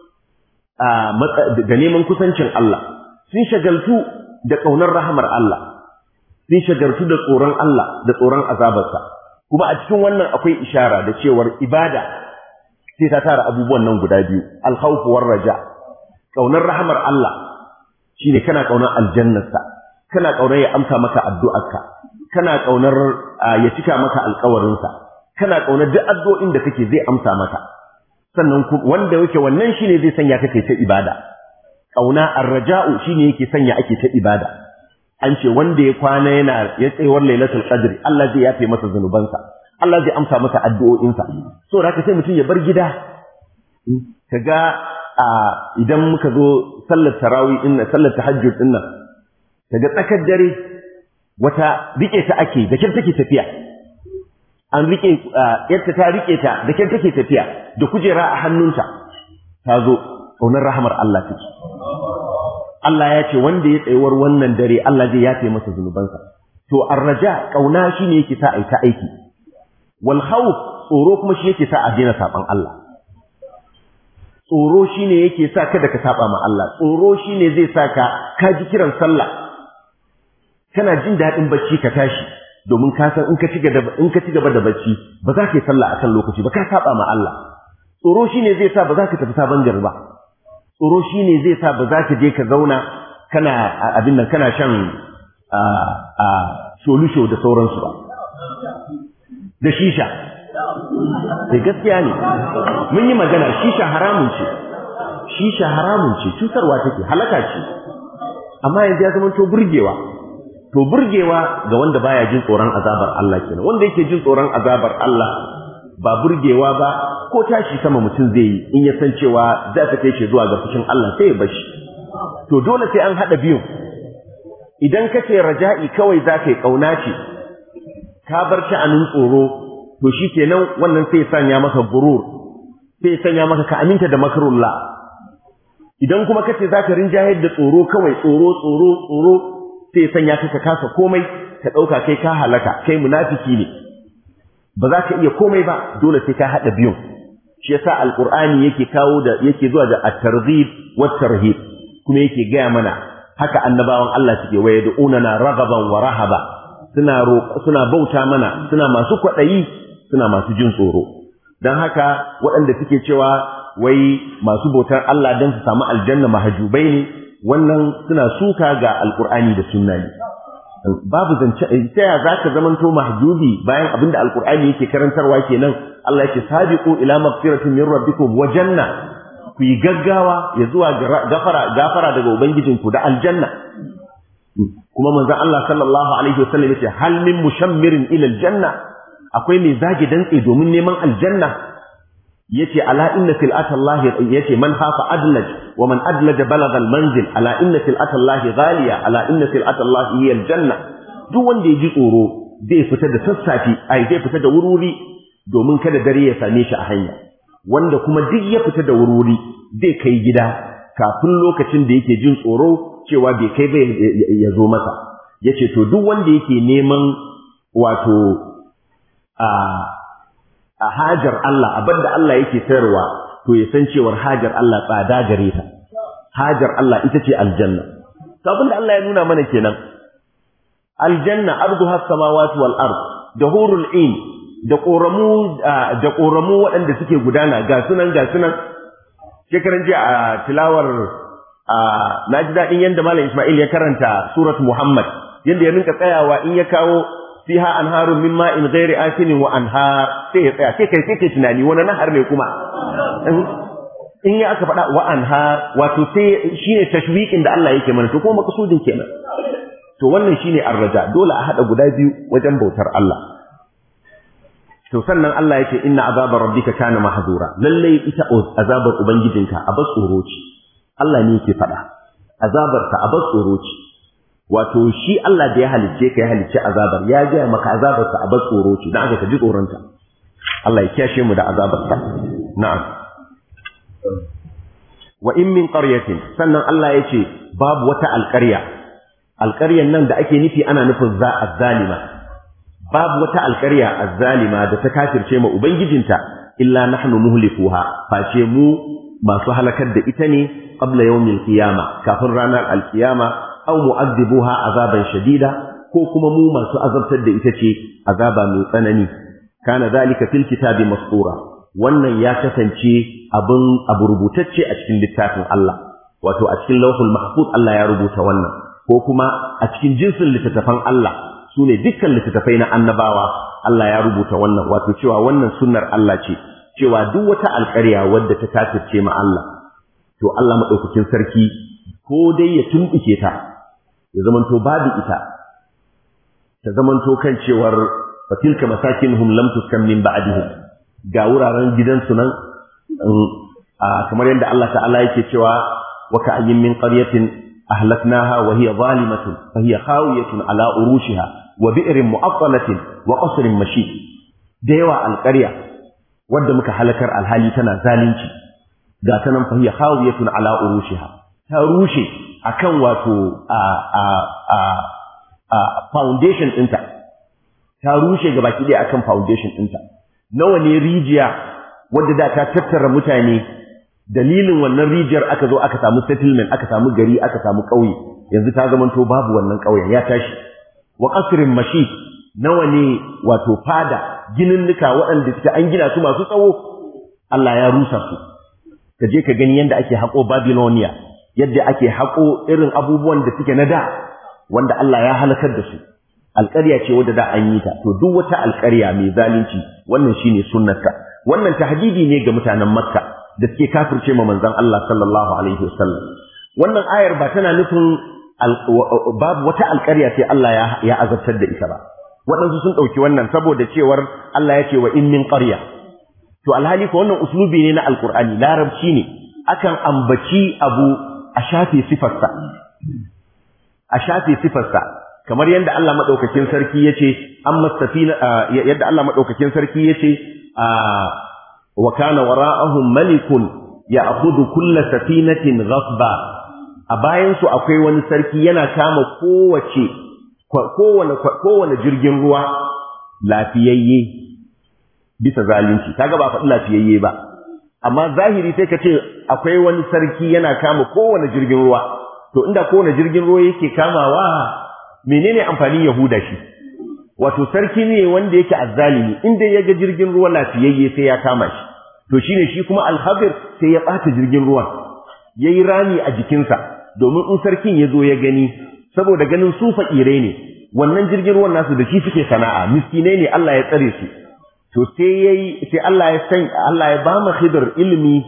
da neman kusancin Allah sun shagaltu da ƙaunar rahamar Allah sun shagaltu da tsoron Allah da tsoron azabarsa kuma a cikin wannan akwai ishara da cewar ibada sai ta tara abubuwan nan guda biyu alkhawf war raja ƙaunar rahamar Allah shine kana ƙaunar aljannarsa kana ƙaunar ya amsa maka addu'arka kana ƙaunar ya cika maka alƙawarinsa kana ƙaunar duk addu'o'in da kake zai amsa maka sannan wanda yake wannan shine zai sanya kake ta ibada kauna arraja'u shine yake sanya ake ta ibada an ce wanda ya kwana yana ya tsayuwar lailatul qadr Allah zai yafe masa zanubansa Allah zai amsa masa addu'o'insa so haka sai mutum ya bar gida kaga idan muka zo sallar tarawih din sallar tahajjud din nan kaga tsakar dare wata rike ta ake da kin take tafiya an rike yadda ta rike ta da kin take tafiya da kujera a hannunta ta zo ƙaunar rahamar Allah take Allah ya ce wanda ya tsayuwar wannan dare Allah zai yafe masa zunubansa to arraja ƙauna shine yake sa a ta aiki wal khawf tsoro kuma shi yake sa a daina saban Allah tsoro shine yake sa kada ka saba ma Allah tsoro shine zai sa ka ka ji kiran sallah kana jin daɗin bacci ka tashi domin ka san in ka ci gaba in ka ci gaba da bacci ba za ka yi sallah akan lokaci ba ka saba ma Allah tsoro shine zai sa ba za ka tafi sabon gari ba tsoro shine zai sa ba za ka je ka zauna kana abin nan kana shan a solusho da sauransu ba da shisha sai gaskiya ne mun yi magana shisha haramun ce shisha haramun ce cutarwa take halaka ce amma yanzu ya zama to burgewa to burgewa ga wanda baya jin tsoron azabar Allah kenan wanda yake jin tsoron azabar Allah ba burgewa ba ko tashi sama mutum zai yi in ya san cewa za ta kai shi zuwa ga fushin Allah sai ya bashi to dole sai an hada biyu idan ka ce raja'i kawai za ka yi kauna ce ka bar sha'anin tsoro to shi kenan wannan sai sanya maka burur sai sanya maka ka aminta da makarullah idan kuma kace za ka rinjayar da tsoro kawai tsoro tsoro tsoro sai sanya ka ka kasa komai ka ɗauka kai ka halaka kai munafiki ne ba za ka iya komai ba dole sai ka haɗa biyun shi yasa alqur'ani yake kawo da yake zuwa da at-targhib wat-tarhib kuma yake gaya mana haka annabawan Allah suke waye da unana ragaban wa rahaba suna suna bauta mana suna masu kwaɗayi suna masu jin tsoro don haka waɗanda suke cewa wai masu bautar Allah don su samu aljanna mahajubai ne wannan suna suka ga alkur'ani da sunna ne babu zance ta ya za ka zamanto mahjubi bayan abin da alkur'ani yake karantarwa kenan Allah yake sabiqu ila maghfiratin min rabbikum wa janna ku yi gaggawa ya zuwa gafara gafara daga ubangijinku da aljanna kuma manzon Allah sallallahu alaihi wasallam yace hal min mushammirin ila aljanna akwai mai zage dantse domin neman aljanna yace ala inna fil atallahi yace man hafa adlaj wa man adlaja balagha almanzil ala inna fil atallahi ghaliya ala inna fil atallahi hiya aljanna duk wanda ya ji tsoro zai fita da sassafe ai zai fita da wurwuri domin kada dare ya same shi a hanya wanda kuma duk ya fita da wurwuri zai kai gida kafin lokacin da yake jin tsoro cewa bai kai ba ya zo masa yace to duk wanda yake neman wato a a hajar Allah abinda Allah yake sayarwa to ya san cewar hajar Allah tsada gare ta hajar Allah ita ce aljanna to abinda Allah ya nuna mana kenan aljanna arduha samawati wal ard da hurul in da koramu da koramu waɗanda suke gudana ga sunan ga sunan shekaran jiya a tilawar na ji daɗin yadda malam Ismail ya karanta surat Muhammad yadda ya rinka tsayawa in ya kawo fiha anharun min ma'in ghairi asinin wa anhar sai ya tsaya sai kai sai kai tunani wani nahar ne kuma in ya aka faɗa wa anhar wato sai shine tashwiqin da Allah yake mana to kuma makasudin kenan to wannan shine arraja dole a hada guda biyu wajen bautar Allah to sannan Allah yake inna azabar rabbika kana mahzura lalle ita azabar ubangijinka a bas tsoro ce Allah ne yake faɗa azabar ta a bas tsoro ce wato shi Allah da ya halicce ka ya halicce azabar ya ga maka azabar ta a bas tsoro ce dan aka ka ji tsoron ta Allah ya kiyashe mu da azabar ta na'am wa in min qaryatin sannan Allah yace babu wata alƙarya alƙaryan nan da ake nufi ana nufin za azzalima babu wata alƙarya azzalima da ta kafirce ma ubangijinta illa nahnu muhlikuha face mu masu halakar da ita ne qabla yawmil qiyama kafin ranar alqiyama aw mu'adhibuha azaban shadida ko kuma mu masu azabtar da ita ce azaba mai tsanani kana zalika fil kitabi mastura wannan ya kasance abin abu rubutacce a cikin littafin Allah wato a cikin lauhul mahfuz Allah ya rubuta wannan ko kuma a cikin jinsin littattafan Allah su ne dukkan littattafai na annabawa Allah ya rubuta wannan wato cewa wannan sunnar Allah ce cewa duk wata alƙarya wadda ta kafirce ma Allah to Allah madaukakin sarki ko dai ya tumbuke ta ya zamanto babu ita ta zamanto kan cewar fatilka masakinuhum lam tuskan min ba'dihim ga wuraren gidansu nan kamar yadda Allah ta'ala yake cewa wa ka'ayyin min qaryatin أهلكناها وهي ظالمة فهي خاوية على أروشها وبئر مؤطلة وقصر مشيد ديوى القرية ود مك حلكر الهالي تنا زالنشي قاتنا فهي خاوية على أروشها تروشي أكن واتو foundation ɗinta ta rushe gaba ki dai akan foundation ɗinta nawa ne rijiya wadda da ta tattara mutane dalilin wannan rijiyar aka zo aka samu settlement aka samu gari aka samu ƙauye yanzu ta zamanto babu wannan ƙauyen ya tashi wa qasrin mashi nawa ne wato fada gininnika waɗanda suke an gina su masu tsawo Allah ya rusa su ka je ka gani yadda ake haƙo Babylonia yadda ake haƙo irin abubuwan da suke na da wanda Allah ya halakar da su alƙarya ce wadda da an yi ta to duk wata alƙarya mai zalunci wannan shine sunnarta wannan tahdidi ne ga mutanen Makka da suke kafirce ma manzon Allah sallallahu alaihi wasallam wannan ayar ba tana nufin babu wata alƙarya sai Allah ya ya azabtar da ita ba waɗansu sun ɗauki wannan saboda cewar Allah ya ce wa in min qarya to alhali ko wannan uslubi ne na alqur'ani larabci ne akan ambaci abu a shafe sifarsa a shafe sifarsa kamar yadda Allah madaukakin sarki yace amma safina yadda Allah madaukakin sarki yace wa kana wara'ahum malikun ya'khudhu kulla safinatin ghasba a bayan su akwai wani sarki yana kama kowace kowane kowane jirgin ruwa lafiyayye bisa zalunci kaga ba faɗi lafiyayye ba amma zahiri sai ka ce akwai wani sarki yana kama kowane jirgin ruwa to inda kowane jirgin ruwa yake kamawa menene amfanin yahuda shi wato sarki ne wanda yake azzalimi inda ya ga jirgin ruwa lafiyayye sai ya kama shi to shine shi kuma alhabir sai ya ɓata jirgin ruwa ya yi rami a jikinsa domin in sarkin ya zo ya gani saboda ganin su fakirai ne wannan jirgin ruwan nasu da shi suke sana'a miskinai ne Allah ya tsare su to sai yayi sai Allah ya san Allah ya ba mu khidr ilimi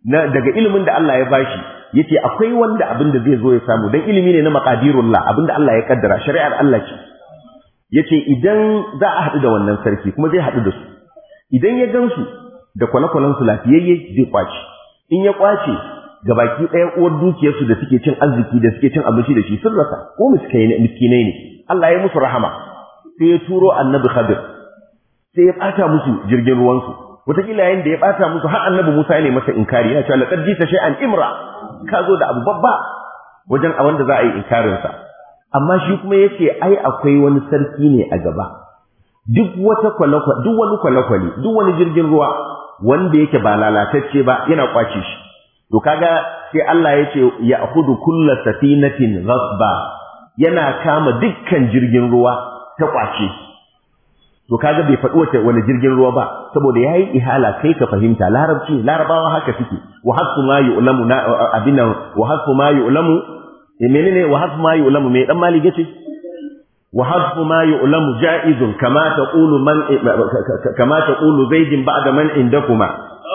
na daga ilimin da Allah ya bashi yace akwai wanda abin da zai zo ya samu dan ilimi ne na maqadirullah abin da Allah ya kaddara shari'ar Allah ce yace idan za a haɗu da wannan sarki kuma zai haɗu da su idan ya gansu da kwale-kwalen su lafiyayye zai kwace in ya kwace ga baki ɗaya uwar dukiyarsu da suke cin arziki da suke cin abinci da shi sun rasa ko miskinai ne Allah ya musu rahama sai ya turo annabi Khadir sai ya ɓata musu jirgin ruwansu wataƙila yayin da ya ɓata musu har annabi Musa ya ne masa inkari ya ce laqad jita shay'an imra ka zo da abu babba wajen a wanda za a yi inkarin sa amma shi kuma yace ai akwai wani sarki ne a gaba duk wata kwalakwali duk wani kwalakwali duk wani jirgin ruwa wanda yake ba lalatacce ba yana kwace shi to kaga sai Allah yace ya akhudhu kullu safinatin ghasba yana kama dukkan jirgin ruwa ta kwace to kaga bai faɗi wata wani jirgin ruwa ba saboda yayi ihala kai ka fahimta larabci larabawa haka suke wa hasfu ma yu'lamu na abinan wa hasfu ma yu'lamu eh menene wa hasfu ma yu'lamu me dan mali gace wa hasfu ma yu'lamu ja'izun kama taqulu man kama taqulu zaidin ba'da man indakuma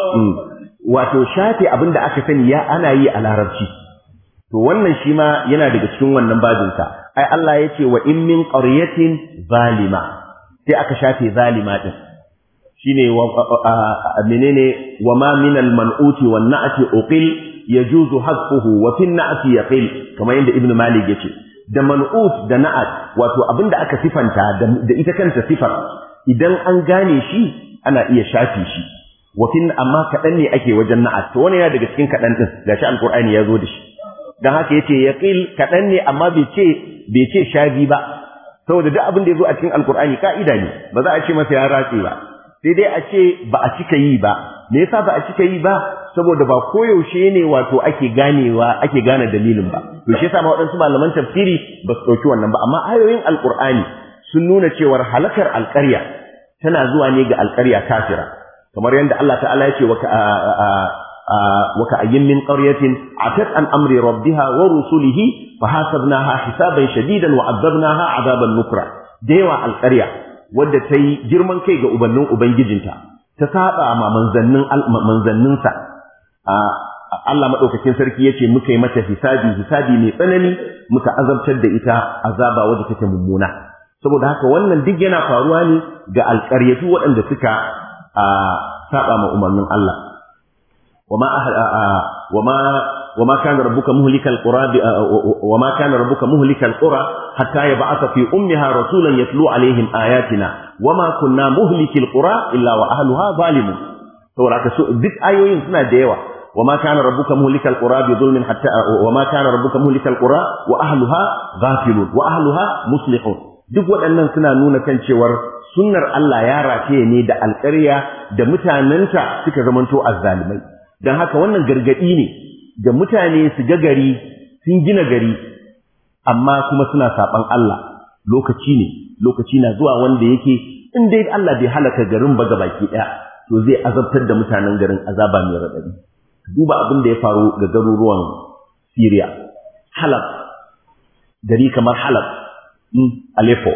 wato shafe abinda aka sani ya ana yi a larabci to wannan shi ma yana daga cikin wannan babinsa ai Allah ya ce wa in min qaryatin zalima sai aka shafe zalima din shine wa menene wa ma min al man'uti wan na'ti uqil yajuzu hasfuhu wa fi na'ti yaqil kamar yadda ibnu malik yace da man'ut da na'at wato abinda aka sifanta da ita kanta sifar idan an gane shi ana iya shafe shi wa fi amma kadan ne ake wajen na'at to wannan yana daga cikin kadan din gashi alqur'ani ya zo da shi dan haka yace yaqil kadan ne amma bai ce bai ce shabi ba saboda duk abin da yazo a cikin alqur'ani ka'ida ne ba za a ce masa ya ratse ba sai dai a ce ba a cika yi ba me yasa ba a cika yi ba saboda ba koyaushe ne wato ake ganewa ake gane dalilin ba to shi yasa ma waɗansu malaman tafsiri ba su ɗauki wannan ba amma ayoyin alqur'ani sun nuna cewar halakar alƙarya tana zuwa ne ga alƙarya kafira kamar yadda Allah ta'ala ya ce wa وكأي من قرية عتت عن أمر ربها ورسله فحاسبناها حسابا شديدا وعذبناها عذابا نكرا ديوا القرية wadda ta yi girman kai ga ubannin ubangijinta ta saba ma manzannin manzanninsa Allah madaukakin sarki yace muka yi mata hisabi hisabi mai tsanani muka azabtar da ita azaba wadda take mummuna saboda haka wannan duk yana faruwa ne ga alƙaryatu waɗanda suka saba ma umarnin Allah وما أهل وما وما كان ربك مهلك القرى وما كان ربك مهلك القرى حتى يبعث في أمها رسولا يتلو عليهم آياتنا وما كنا مهلك القرى إلا وأهلها ظالمون saboda duk ayoyin suna da yawa وما كان ربك مهلك القرى بظلم حتى وما كان ربك مهلك القرى واهلها غافلون واهلها مصلحون duk waɗannan suna nuna kan cewar sunnar Allah ya rataye ne da alƙarya da mutanenta suka zamanto azzalimai don haka wannan gargaɗi ne da mutane su ga gari sun gina gari amma kuma suna saɓan Allah lokaci ne lokaci na zuwa wanda yake in dai Allah bai halaka garin ba gabaki ɗaya to zai azabtar da mutanen garin azaba mai raɗaɗi duba abin da ya faru ga garuruwan Syria Halab gari kamar Halab Aleppo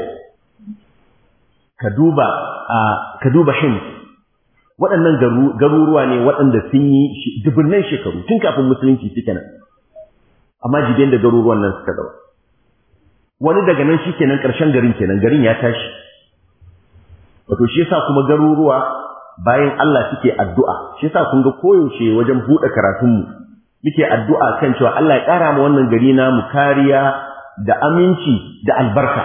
ka duba ka duba Hims waɗannan garuruwa ne waɗanda sun yi dubunnan shekaru tun kafin musulunci suke nan amma jibin da garuruwan nan suka zama wani daga nan shi kenan ƙarshen garin kenan garin ya tashi wato shi yasa kuma garuruwa bayan Allah suke addu'a shi yasa kun ga koyaushe wajen buɗe karatunmu muke addu'a kan cewa Allah ya ƙara ma wannan gari namu kariya da aminci da albarka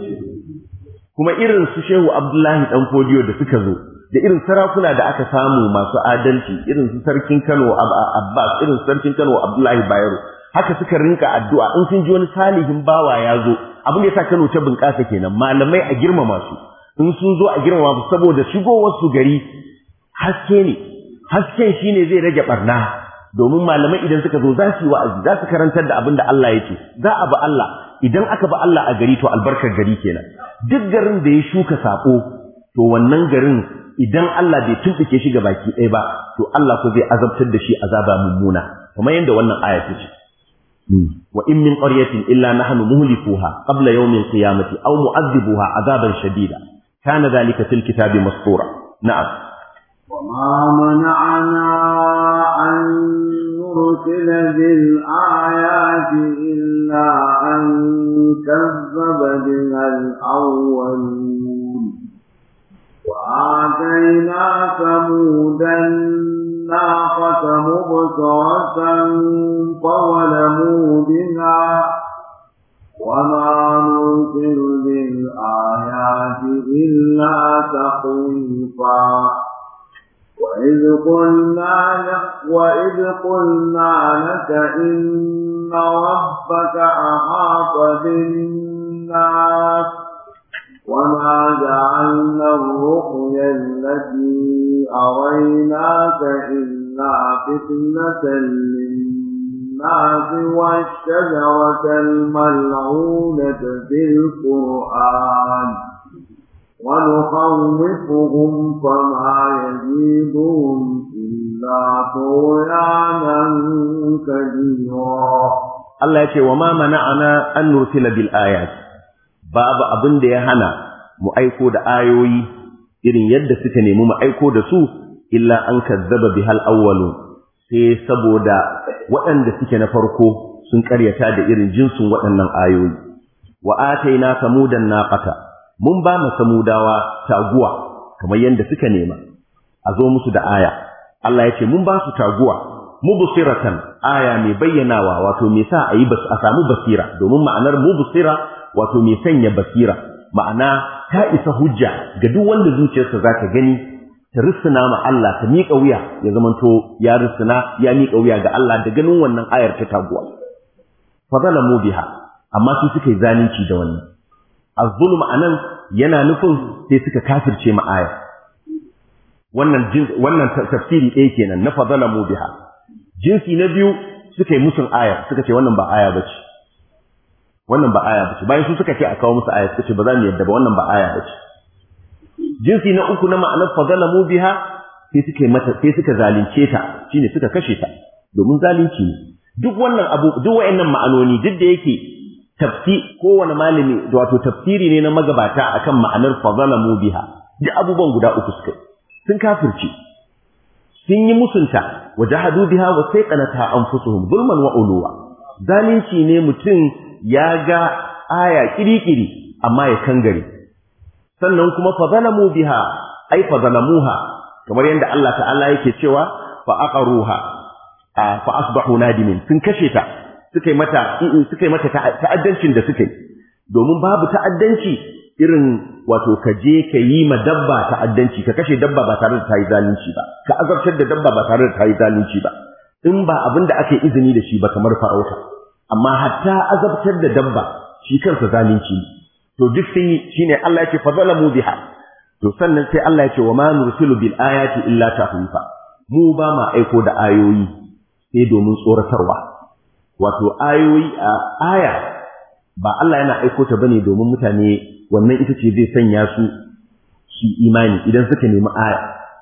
kuma irin su Shehu Abdullahi dan Fodiyo da suka zo da irin sarakuna da aka samu masu adalci irin su sarkin Kano Abbas irin su sarkin Kano Abdullahi Bayero haka suka rinka addu'a in sun ji wani salihin bawa ya zo abin da yasa Kano ta bunƙasa kenan malamai a girmama su in sun zo a girmama su saboda shigowar su gari haske ne hasken shine zai rage barna domin malamai idan suka zo za su yi wa'azi za su karantar da abin da Allah ya ce za a ba Allah idan aka ba Allah a gari to albarkar gari kenan duk garin da ya shuka sako to wannan garin idan Allah bai tumɓuke shi ga baki ɗaya ba to Allah ko zai azabtar da shi azaba mummuna kamar yadda wannan aya ta ce wa in min qaryatin illa nahnu muhlikuha qabla yawm al-qiyamati aw mu'adhibuha azaban shadida kana dhalika fil kitabi mastura na'am وما منعنا أن نرسل بالآيات إلا أن كذب بها الأولون وآتينا ثمود الناقة مبصرة فظلموا بها وما نرسل بالآيات إلا تخويفا وإذ قلنا لك وإذ قلنا لك إن ربك أحاط بالناس وما جعلنا الرقيا التي أريناك إلا فتنة للناس والشجرة الملعونة في القرآن ونخوفهم فما يزيدهم إلا طغيانا كبيرا Allah ya ce wa ma mana'ana an nursila bil ayat babu abin da ya hana mu aiko da ayoyi irin yadda suka nemi mu aiko da su illa an kazzaba bihal awwalun sai saboda waɗanda suke na farko sun karyata da irin jinsin waɗannan ayoyi wa ataina samudan naqata mun ba mu samudawa taguwa kamar yadda suka nema a zo musu da aya Allah ya ce mun ba su taguwa mubsiratan aya mai bayyanawa wato mai sa a yi a samu basira domin ma'anar mubsira wato mai sanya basira ma'ana ta isa hujja ga duk wanda zuciyarsa za ta gani ta rissuna ma Allah ta miƙa wuya ya zamanto ya rissuna ya miƙa wuya ga Allah da ganin wannan ayar ta taguwa fa zalamu biha amma su suka yi zalunci da wannan az-zulm anan yana nufin sai suka kafirce ma ayar wannan wannan tafsiri ɗaya kenan na fa zalamu biha jinsi na biyu suka yi musun ayar suka ce wannan ba aya bace wannan ba aya bace bayan su suka ce a kawo musu aya suka ce ba za mu yadda ba wannan ba aya bace jinsi na uku na ma'anar fazalamu biha sai suka mata sai suka zalunce ta shine suka kashe ta domin zalunci ne duk wannan abu duk wayannan ma'anoni duk da yake tafsi kowane malami wato tafsiri ne na magabata akan ma'anar fazalamu biha duk abubuwan guda uku suka sun kafirce sun yi musunta wa jahadu biha wa sayqanata anfusuhum zulman wa uluwa zalunci ne mutum ya ga aya kirikiri amma ya kangare sannan kuma fa zalamu biha ai fa zalamuha kamar yadda Allah ta'ala yake cewa fa aqaruha fa asbahu nadimin sun kashe ta suka yi mata suka yi mata ta'addancin da suka yi domin babu ta'addanci irin wato ka je ka yi ma dabba ta'addanci ka kashe dabba ba tare da ta yi zalunci ba ka azabtar da dabba ba tare da ta yi zalunci ba in ba abin da aka yi izini da shi ba kamar farauta amma hatta azabtar da dabba shi kansa zalunci ne to duk sun yi shine Allah yake fazalamu biha to sannan sai Allah yake wa ma nursilu bil ayati illa tahwifa mu ba ma aiko da ayoyi sai domin tsoratarwa wato ayoyi a aya ba Allah yana aiko ta bane domin mutane wannan ita ce zai sanya su su imani idan suka nemi aya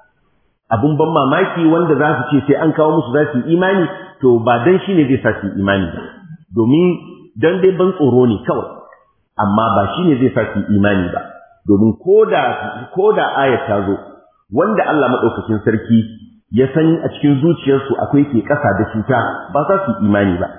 abun ban mamaki wanda za su ce sai an kawo musu za su yi imani to ba dan shine zai sa su yi imani ba domin dan dai ban tsoro ne kawai amma ba shine zai sa su imani ba domin koda koda ayat ta zo wanda Allah madaukakin sarki ya san a cikin zuciyarsu akwai ke ƙasa da cuta ba za su imani ba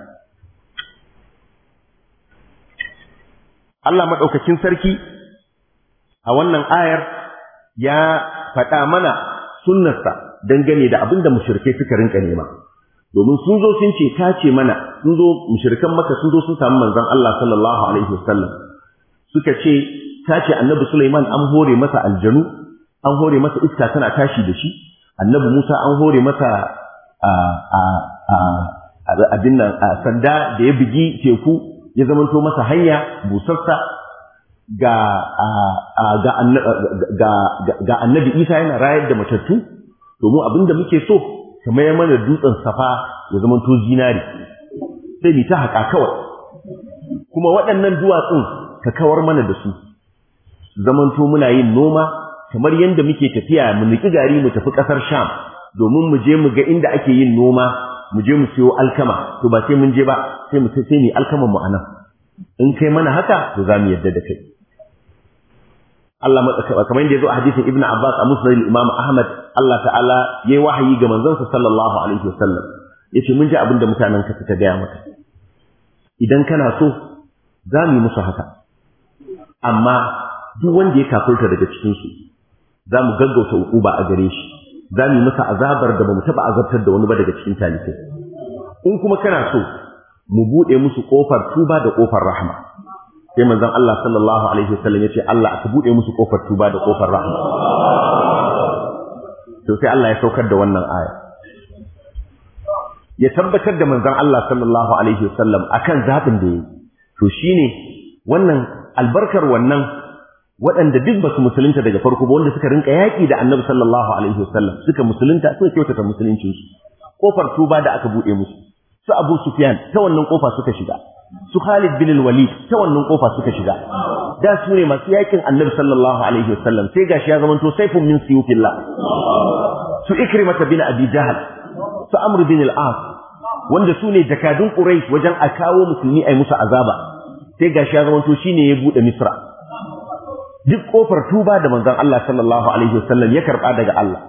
Allah madaukakin sarki a wannan ayar ya faɗa mana sunnarsa dangane da abin da mushrikai suka rinka nema domin sun zo sun ce ta ce mana sun zo mushrikan maka sun zo sun samu manzon Allah sallallahu alaihi wasallam suka ce ta ce annabi Sulaiman an hore masa aljanu an hore masa iska tana tashi da shi annabi Musa an hore masa a a a abin nan sanda da ya bugi teku ya zamanto masa hanya busassa ga ga ga annabi Isa yana rayar da matattu domin abin da muke so ka mayar mana dutsen safa ya zama to zinari sai ni ta haƙa kawai kuma waɗannan duwatsun ka kawar mana da su zaman to muna yin noma kamar yadda muke tafiya mu niki gari mu tafi ƙasar sham domin mu je mu ga inda ake yin noma mu je mu siyo alkama to ba sai mun je ba sai mu sai ni alkaman mu anan in kai mana haka to za mu yadda da kai Allah kamar yadda ya zo a hadisin Ibn Abbas a Musnad Imam Ahmad Allah ta'ala yayi wahayi ga manzon sa sallallahu alaihi wasallam yace mun ji abin da mutanen ka suka gaya maka idan kana so za mu yi musu haka amma duk wanda ya kafirta daga cikin su za mu gaggauta ukuba a gare shi za mu yi masa azabar da ba mu taɓa azabtar da wani ba daga cikin talibai in kuma kana so mu buɗe musu ƙofar tuba da ƙofar rahma sai manzon Allah sallallahu alaihi wasallam yace Allah aka buɗe musu ƙofar tuba da ƙofar rahma to sai Allah ya saukar da wannan aya ya tabbatar da manzon Allah sallallahu alaihi wasallam akan zaɓin da yayi to shine wannan albarkar wannan waɗanda duk ba su musulunta daga farko ba wanda suka rinka yaƙi da annabi sallallahu alaihi wasallam suka musulunta suka kyautata musuluncin su kofar tuba da aka buɗe musu su Abu Sufyan ta wannan kofa suka shiga su Khalid bin Walid ta wannan kofa suka shiga da su ne masu yaƙin annabi sallallahu alaihi wasallam sai gashi ya zamanto saifun min siyufillah su Ikrimah bin Abi Jahl su Amr bin al-As wanda su ne jakadun Quraysh wajen a kawo musulmi ai musu azaba sai gashi ya zamanto shine ya buɗe Misra duk kofar tuba da manzon Allah sallallahu alaihi wasallam ya karba daga Allah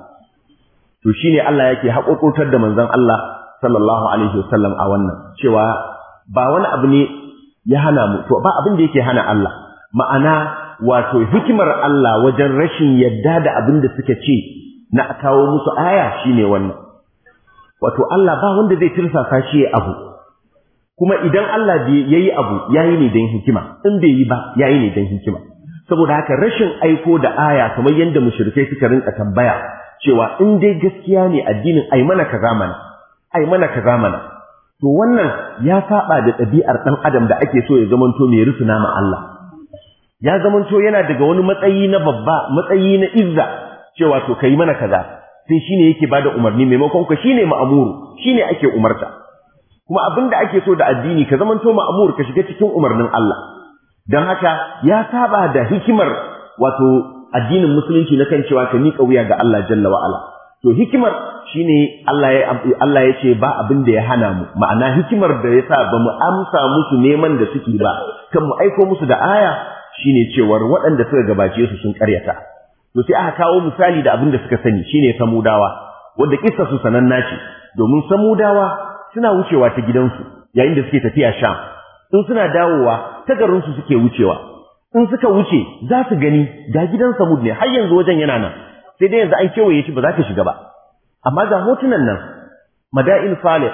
to shine Allah yake haƙoƙotar da manzon Allah sallallahu alaihi wasallam a wannan cewa ba wani abu ne ya hana mu to ba abin da yake hana Allah ma'ana wato hikimar Allah wajen rashin yadda da abin da suka ce na kawo musu aya shine wannan wato Allah ba wanda zai tirsasa shi ya abu kuma idan Allah yayi abu yayi ne don hikima in bai yi ba yayi ne don hikima saboda haka rashin aiko da aya kamar yadda mushrikai suka rinka tambaya cewa in dai gaskiya ne addinin ai mana kaza mana ai mana kaza mana to wannan ya saba da ɗabi'ar ɗan adam da ake so ya zamanto mai rusuna ma Allah ya zamanto yana daga wani matsayi na babba matsayi na izza cewa to kai mana kaza sai shine yake bada umarni maimakon ka shine ma'amuru shine ake umarta kuma abinda ake so da addini ka zamanto ma'amur ka shiga cikin umarnin Allah don haka ya saba da hikimar wato addinin musulunci na kan cewa ka miƙa wuya ga Allah jalla wa'ala to hikimar shine Allah ya Allah ya ce ba abin da ya hana mu ma'ana hikimar da yasa ba mu amsa musu neman da suke ba kan mu aiko musu da aya shine cewar waɗanda suka gabace su sun karyata to sai aka kawo misali da abin da suka sani shine samudawa wanda kissa su sananna ce domin samudawa suna wucewa ta gidansu yayin da suke tafiya sham in suna dawowa ta garinsu suke wucewa in suka wuce za su gani ga gidan samud ne har yanzu wajen yana nan sai dai yanzu an kewaye shi ba za ka shiga ba amma ga hotunan nan mada'in salih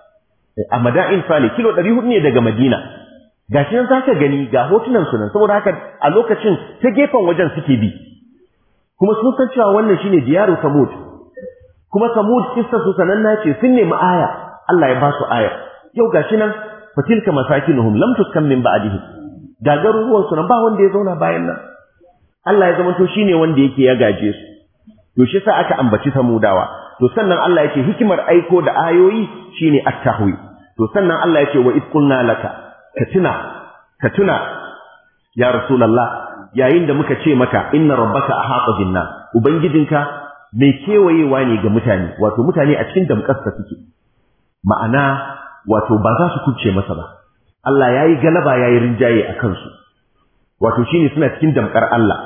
a mada'in salih kilo 400 ne daga madina ga shi nan za ka gani ga hotunan su nan saboda haka a lokacin ta gefen wajen suke bi kuma sun san cewa wannan shine diyaru samud kuma samud kissa su sananna ce sun nemi aya Allah ya ba su aya yau gashi nan fatilka masakinuhum lam tuskan min ba'dihim ga garuruwan su nan ba wanda ya zauna bayan nan Allah ya zamanto shine wanda yake ya gaje su to shi sa aka ambaci samudawa to sannan Allah yake hikimar aiko da ayoyi shine at-tahwi to sannan Allah yake wa id qulna laka ka tuna ka tuna ya rasulullah yayin da muka ce maka inna rabbaka ahata binna ubangijinka mai kewayewa ne ga mutane wato mutane a cikin damƙarsa suke ma'ana wato ba za su kuce masa ba Allah ya yi galaba ya yi rinjaye a kansu wato shi ne suna cikin damkar Allah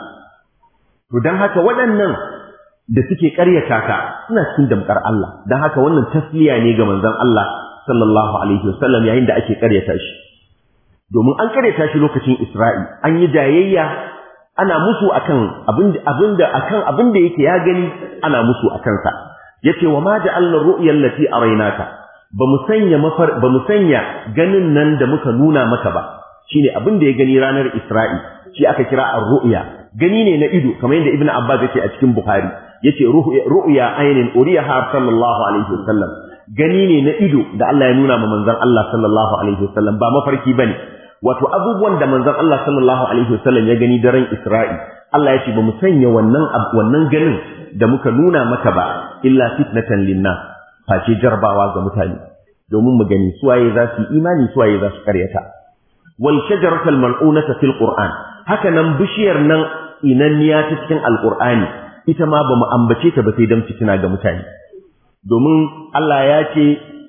to don haka waɗannan da suke ƙaryata ka suna cikin damkar Allah don haka wannan tasliya ne ga manzon Allah sallallahu alaihi wasallam yayin da ake ƙaryata shi domin an ƙaryata shi lokacin Isra'i an yi jayayya ana musu akan abin da akan abin da yake ya gani ana musu akan sa yace wa ma ja'alna ru'yal lati araynaka ba mu sanya mafar ba mu sanya ganin nan da muka nuna maka ba shine abin da ya gani ranar Isra'i shi aka kira ar-ru'ya gani ne na ido kamar yadda Ibn Abbas yake a cikin Bukhari yace ru'ya ainin uriyaha sallallahu alaihi wasallam gani ne na ido da Allah ya nuna ma manzon Allah sallallahu alaihi wasallam ba mafarki bane wato abubuwan da manzon Allah sallallahu alaihi wasallam ya gani daren Isra'i Allah ya ce ba mu sanya wannan wannan ganin da muka nuna maka ba illa fitnatan linnas face jarbawa ga mutane domin mu gani suwaye za su imani suwaye za su karyata wal shajaratul mal'unata fil qur'an haka nan bishiyar nan inanniya ta cikin alqur'ani ita ma bamu ambace ta ba sai dan fitina ga mutane domin Allah ya ce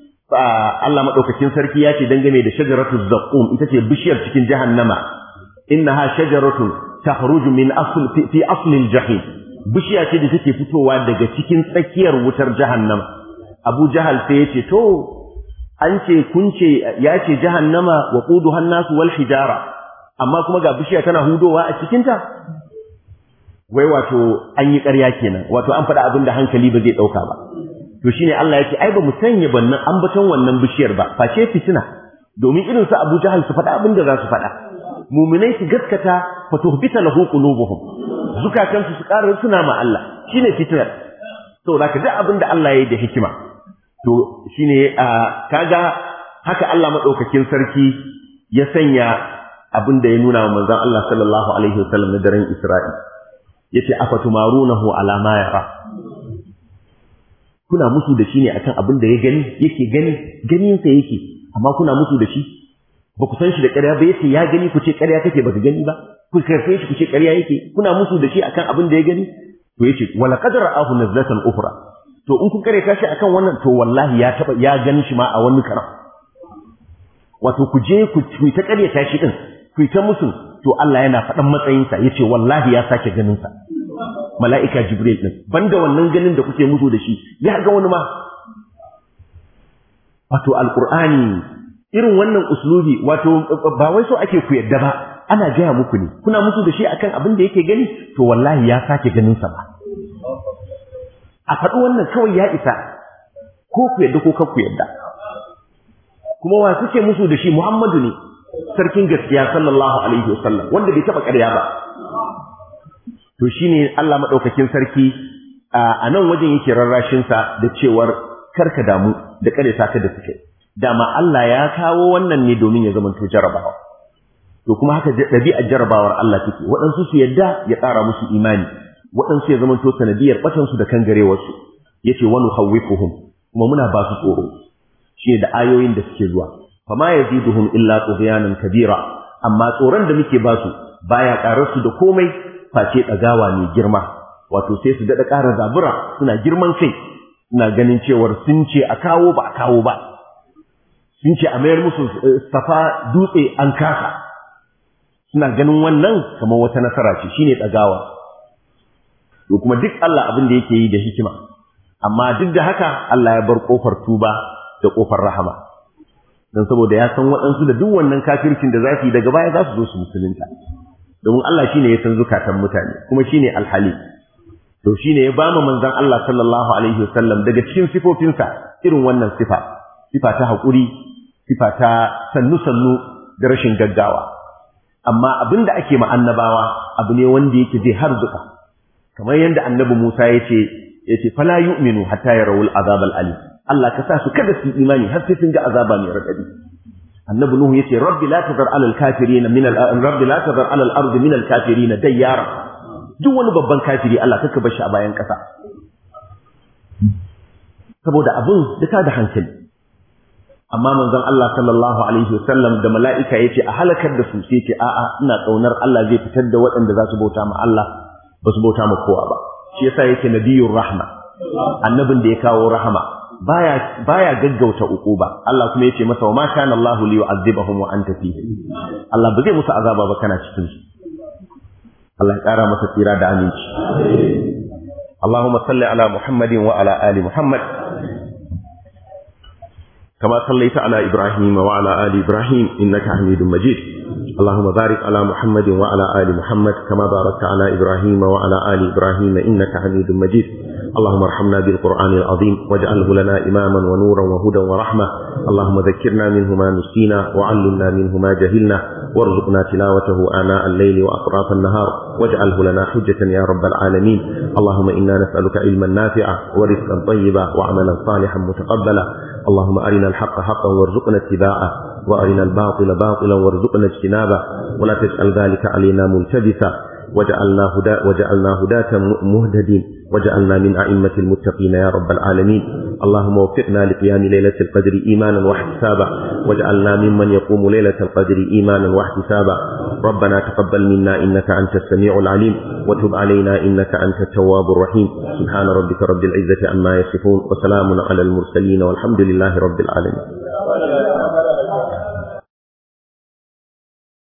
Allah madaukakin sarki ya ce dangane da shajaratul zaqqum ita ce bishiyar cikin jahannama innaha shajaratun takhruju min asl fi asl al-jahim bishiya ce da take fitowa daga cikin tsakiyar wutar jahannama Abu Jahal sai ya ce to an ce kun ce ya ce jahannama wa quduha an-nasu wal hijara amma kuma ga bishiya tana hudowa a cikin ta wai wato an yi ƙarya kenan wato an faɗa abin da hankali ba zai ɗauka ba to shine Allah ya ce ai ba mu sanya bannan ambaton wannan bishiyar ba face fitina domin irin su Abu Jahal su faɗa abin da za su faɗa muminai su gaskata fa tuhbita lahu qulubuhum zukatan su su ƙara suna ma Allah shine fitnar to zaka duk abin da Allah ya yi da hikima to shine kaga haka Allah madaukakin sarki ya sanya abin da ya nuna wa manzon Allah sallallahu alaihi wasallam na daren Isra'i yace afatumarunahu ala ma yara kuna musu da shi ne akan abin da ya gani yake gani ganin sa yake amma kuna musu da shi ba ku san shi da ƙarya ba yace ya gani ku ce ƙarya kake baka gani ba ku karfe shi ku ce ƙarya yake kuna musu da shi akan abin da ya gani to yace wala qad ra'ahu nazlatan ukhra to in kun kare shi akan wannan to wallahi ya taba ya gani shi ma a wani karam wato ku je ku ta ƙaryata shi din ku ta musu to Allah yana faɗan matsayinsa yace wallahi ya sake ganin sa mala'ika Jibril ɗin, banda wannan ganin da kuke mutu da shi, ya ga wani ma. Wato, Al'ur'ani, irin wannan uslubi, wato, ba wai so ake ku yadda ba, ana gaya muku ne, kuna mutu da shi akan abin da yake gani, to wallahi ya sake ganinsa ba. A faɗi wannan kawai ya isa, ko ku yadda ko ku yadda. Kuma wa suke musu da shi Muhammadu ne, sarkin gaskiya sallallahu alaihi wasallam, wanda bai taɓa ƙarya ba. to shine Allah madaukakin sarki a nan wajen yake rarrashin sa da cewar karka damu da kare saka da suke dama Allah ya kawo wannan ne domin ya zamanto jarabawa to kuma haka dabi'ar jarabawar Allah take waɗansu su yadda ya ƙara musu imani waɗansu ya zamanto sanadiyar batan su da kangarewar su yace wa nukhawwifuhum kuma muna ba su tsoro shi da ayoyin da suke zuwa fama yaziduhum illa tughyanan kabira amma tsoron da muke ba su baya ƙarar su da komai face ɗagawa mai girma wato sai su daɗa ƙara zabura suna girman kai suna ganin cewar sun ce a kawo ba a kawo ba sun ce a mayar musu safa dutse an kasa suna ganin wannan kamar wata nasara ce shine ɗagawa to kuma duk Allah abin da yake yi da hikima amma duk da haka Allah ya bar ƙofar tuba da ƙofar rahama don saboda ya san waɗansu da duk wannan kafircin da za su yi daga baya za su zo su musulunta domin Allah shine ya san zukatan mutane kuma shine alhali to shine ya bama manzon Allah sallallahu alaihi wasallam daga cikin sifofinsa irin wannan sifa sifa ta haƙuri sifa ta sannu sannu da rashin gaggawa amma abin da ake ma annabawa abu ne wanda yake zai harzuka kamar yadda annabi Musa ya ce ya ce fala yu'minu hatta yarawul azab al-alim Allah ka sa su kada su imani har sai sun ga azaba mai radadi annabi nuhu yace rabbi la tadar ala al-kafirin min al rabbi la tadar ala al-ard min al-kafirin dayyara duk wani babban kafiri Allah kaka bar shi a bayan kasa saboda abun da ta da hankali amma manzon Allah sallallahu alaihi wasallam da mala'ika yace a halakar da su sai ce a'a ina kaunar Allah zai fitar da waɗanda za su bauta ma Allah ba su bauta ma kowa ba shi yasa yake nabiyur rahma annabin da ya kawo rahama baya baya gaggauta uquba Allah kuma yace masa wa ma kana Allahu li yu'adhibahum wa anta fihi Allah ba zai musu azaba ba kana cikin su Allah ya kara masa tsira da aminci اللهم صل على محمد وعلى آل محمد كما صليت على إبراهيم وعلى آل إبراهيم إنك حميد مجيد اللهم بارك على محمد وعلى آل محمد كما باركت على إبراهيم وعلى آل إبراهيم إنك حميد مجيد اللهم ارحمنا بالقرآن العظيم واجعله لنا إماما ونورا وهدى ورحمة اللهم ذكرنا منه ما نسينا وعلمنا منه ما جهلنا وارزقنا تلاوته آناء الليل وأطراف النهار واجعله لنا حجة يا رب العالمين اللهم إنا نسألك علما نافعا ورزقا طيبا وعملا صالحا متقبلا اللهم أرنا الحق حقا وارزقنا اتباعه وأرنا الباطل باطلا وارزقنا اجتنابه ولا تجعل ذلك علينا ملتبسا وجعلنا هدا وجعلنا هداة مهتدين وجعلنا من أئمة المتقين يا رب العالمين اللهم وفقنا لقيام ليلة القدر إيمانا واحتسابا واجعلنا ممن يقوم ليلة القدر إيمانا واحتسابا ربنا تقبل منا إنك أنت السميع العليم وتب علينا إنك أنت التواب الرحيم سبحان ربك رب العزة عما يصفون وسلام على المرسلين والحمد لله رب العالمين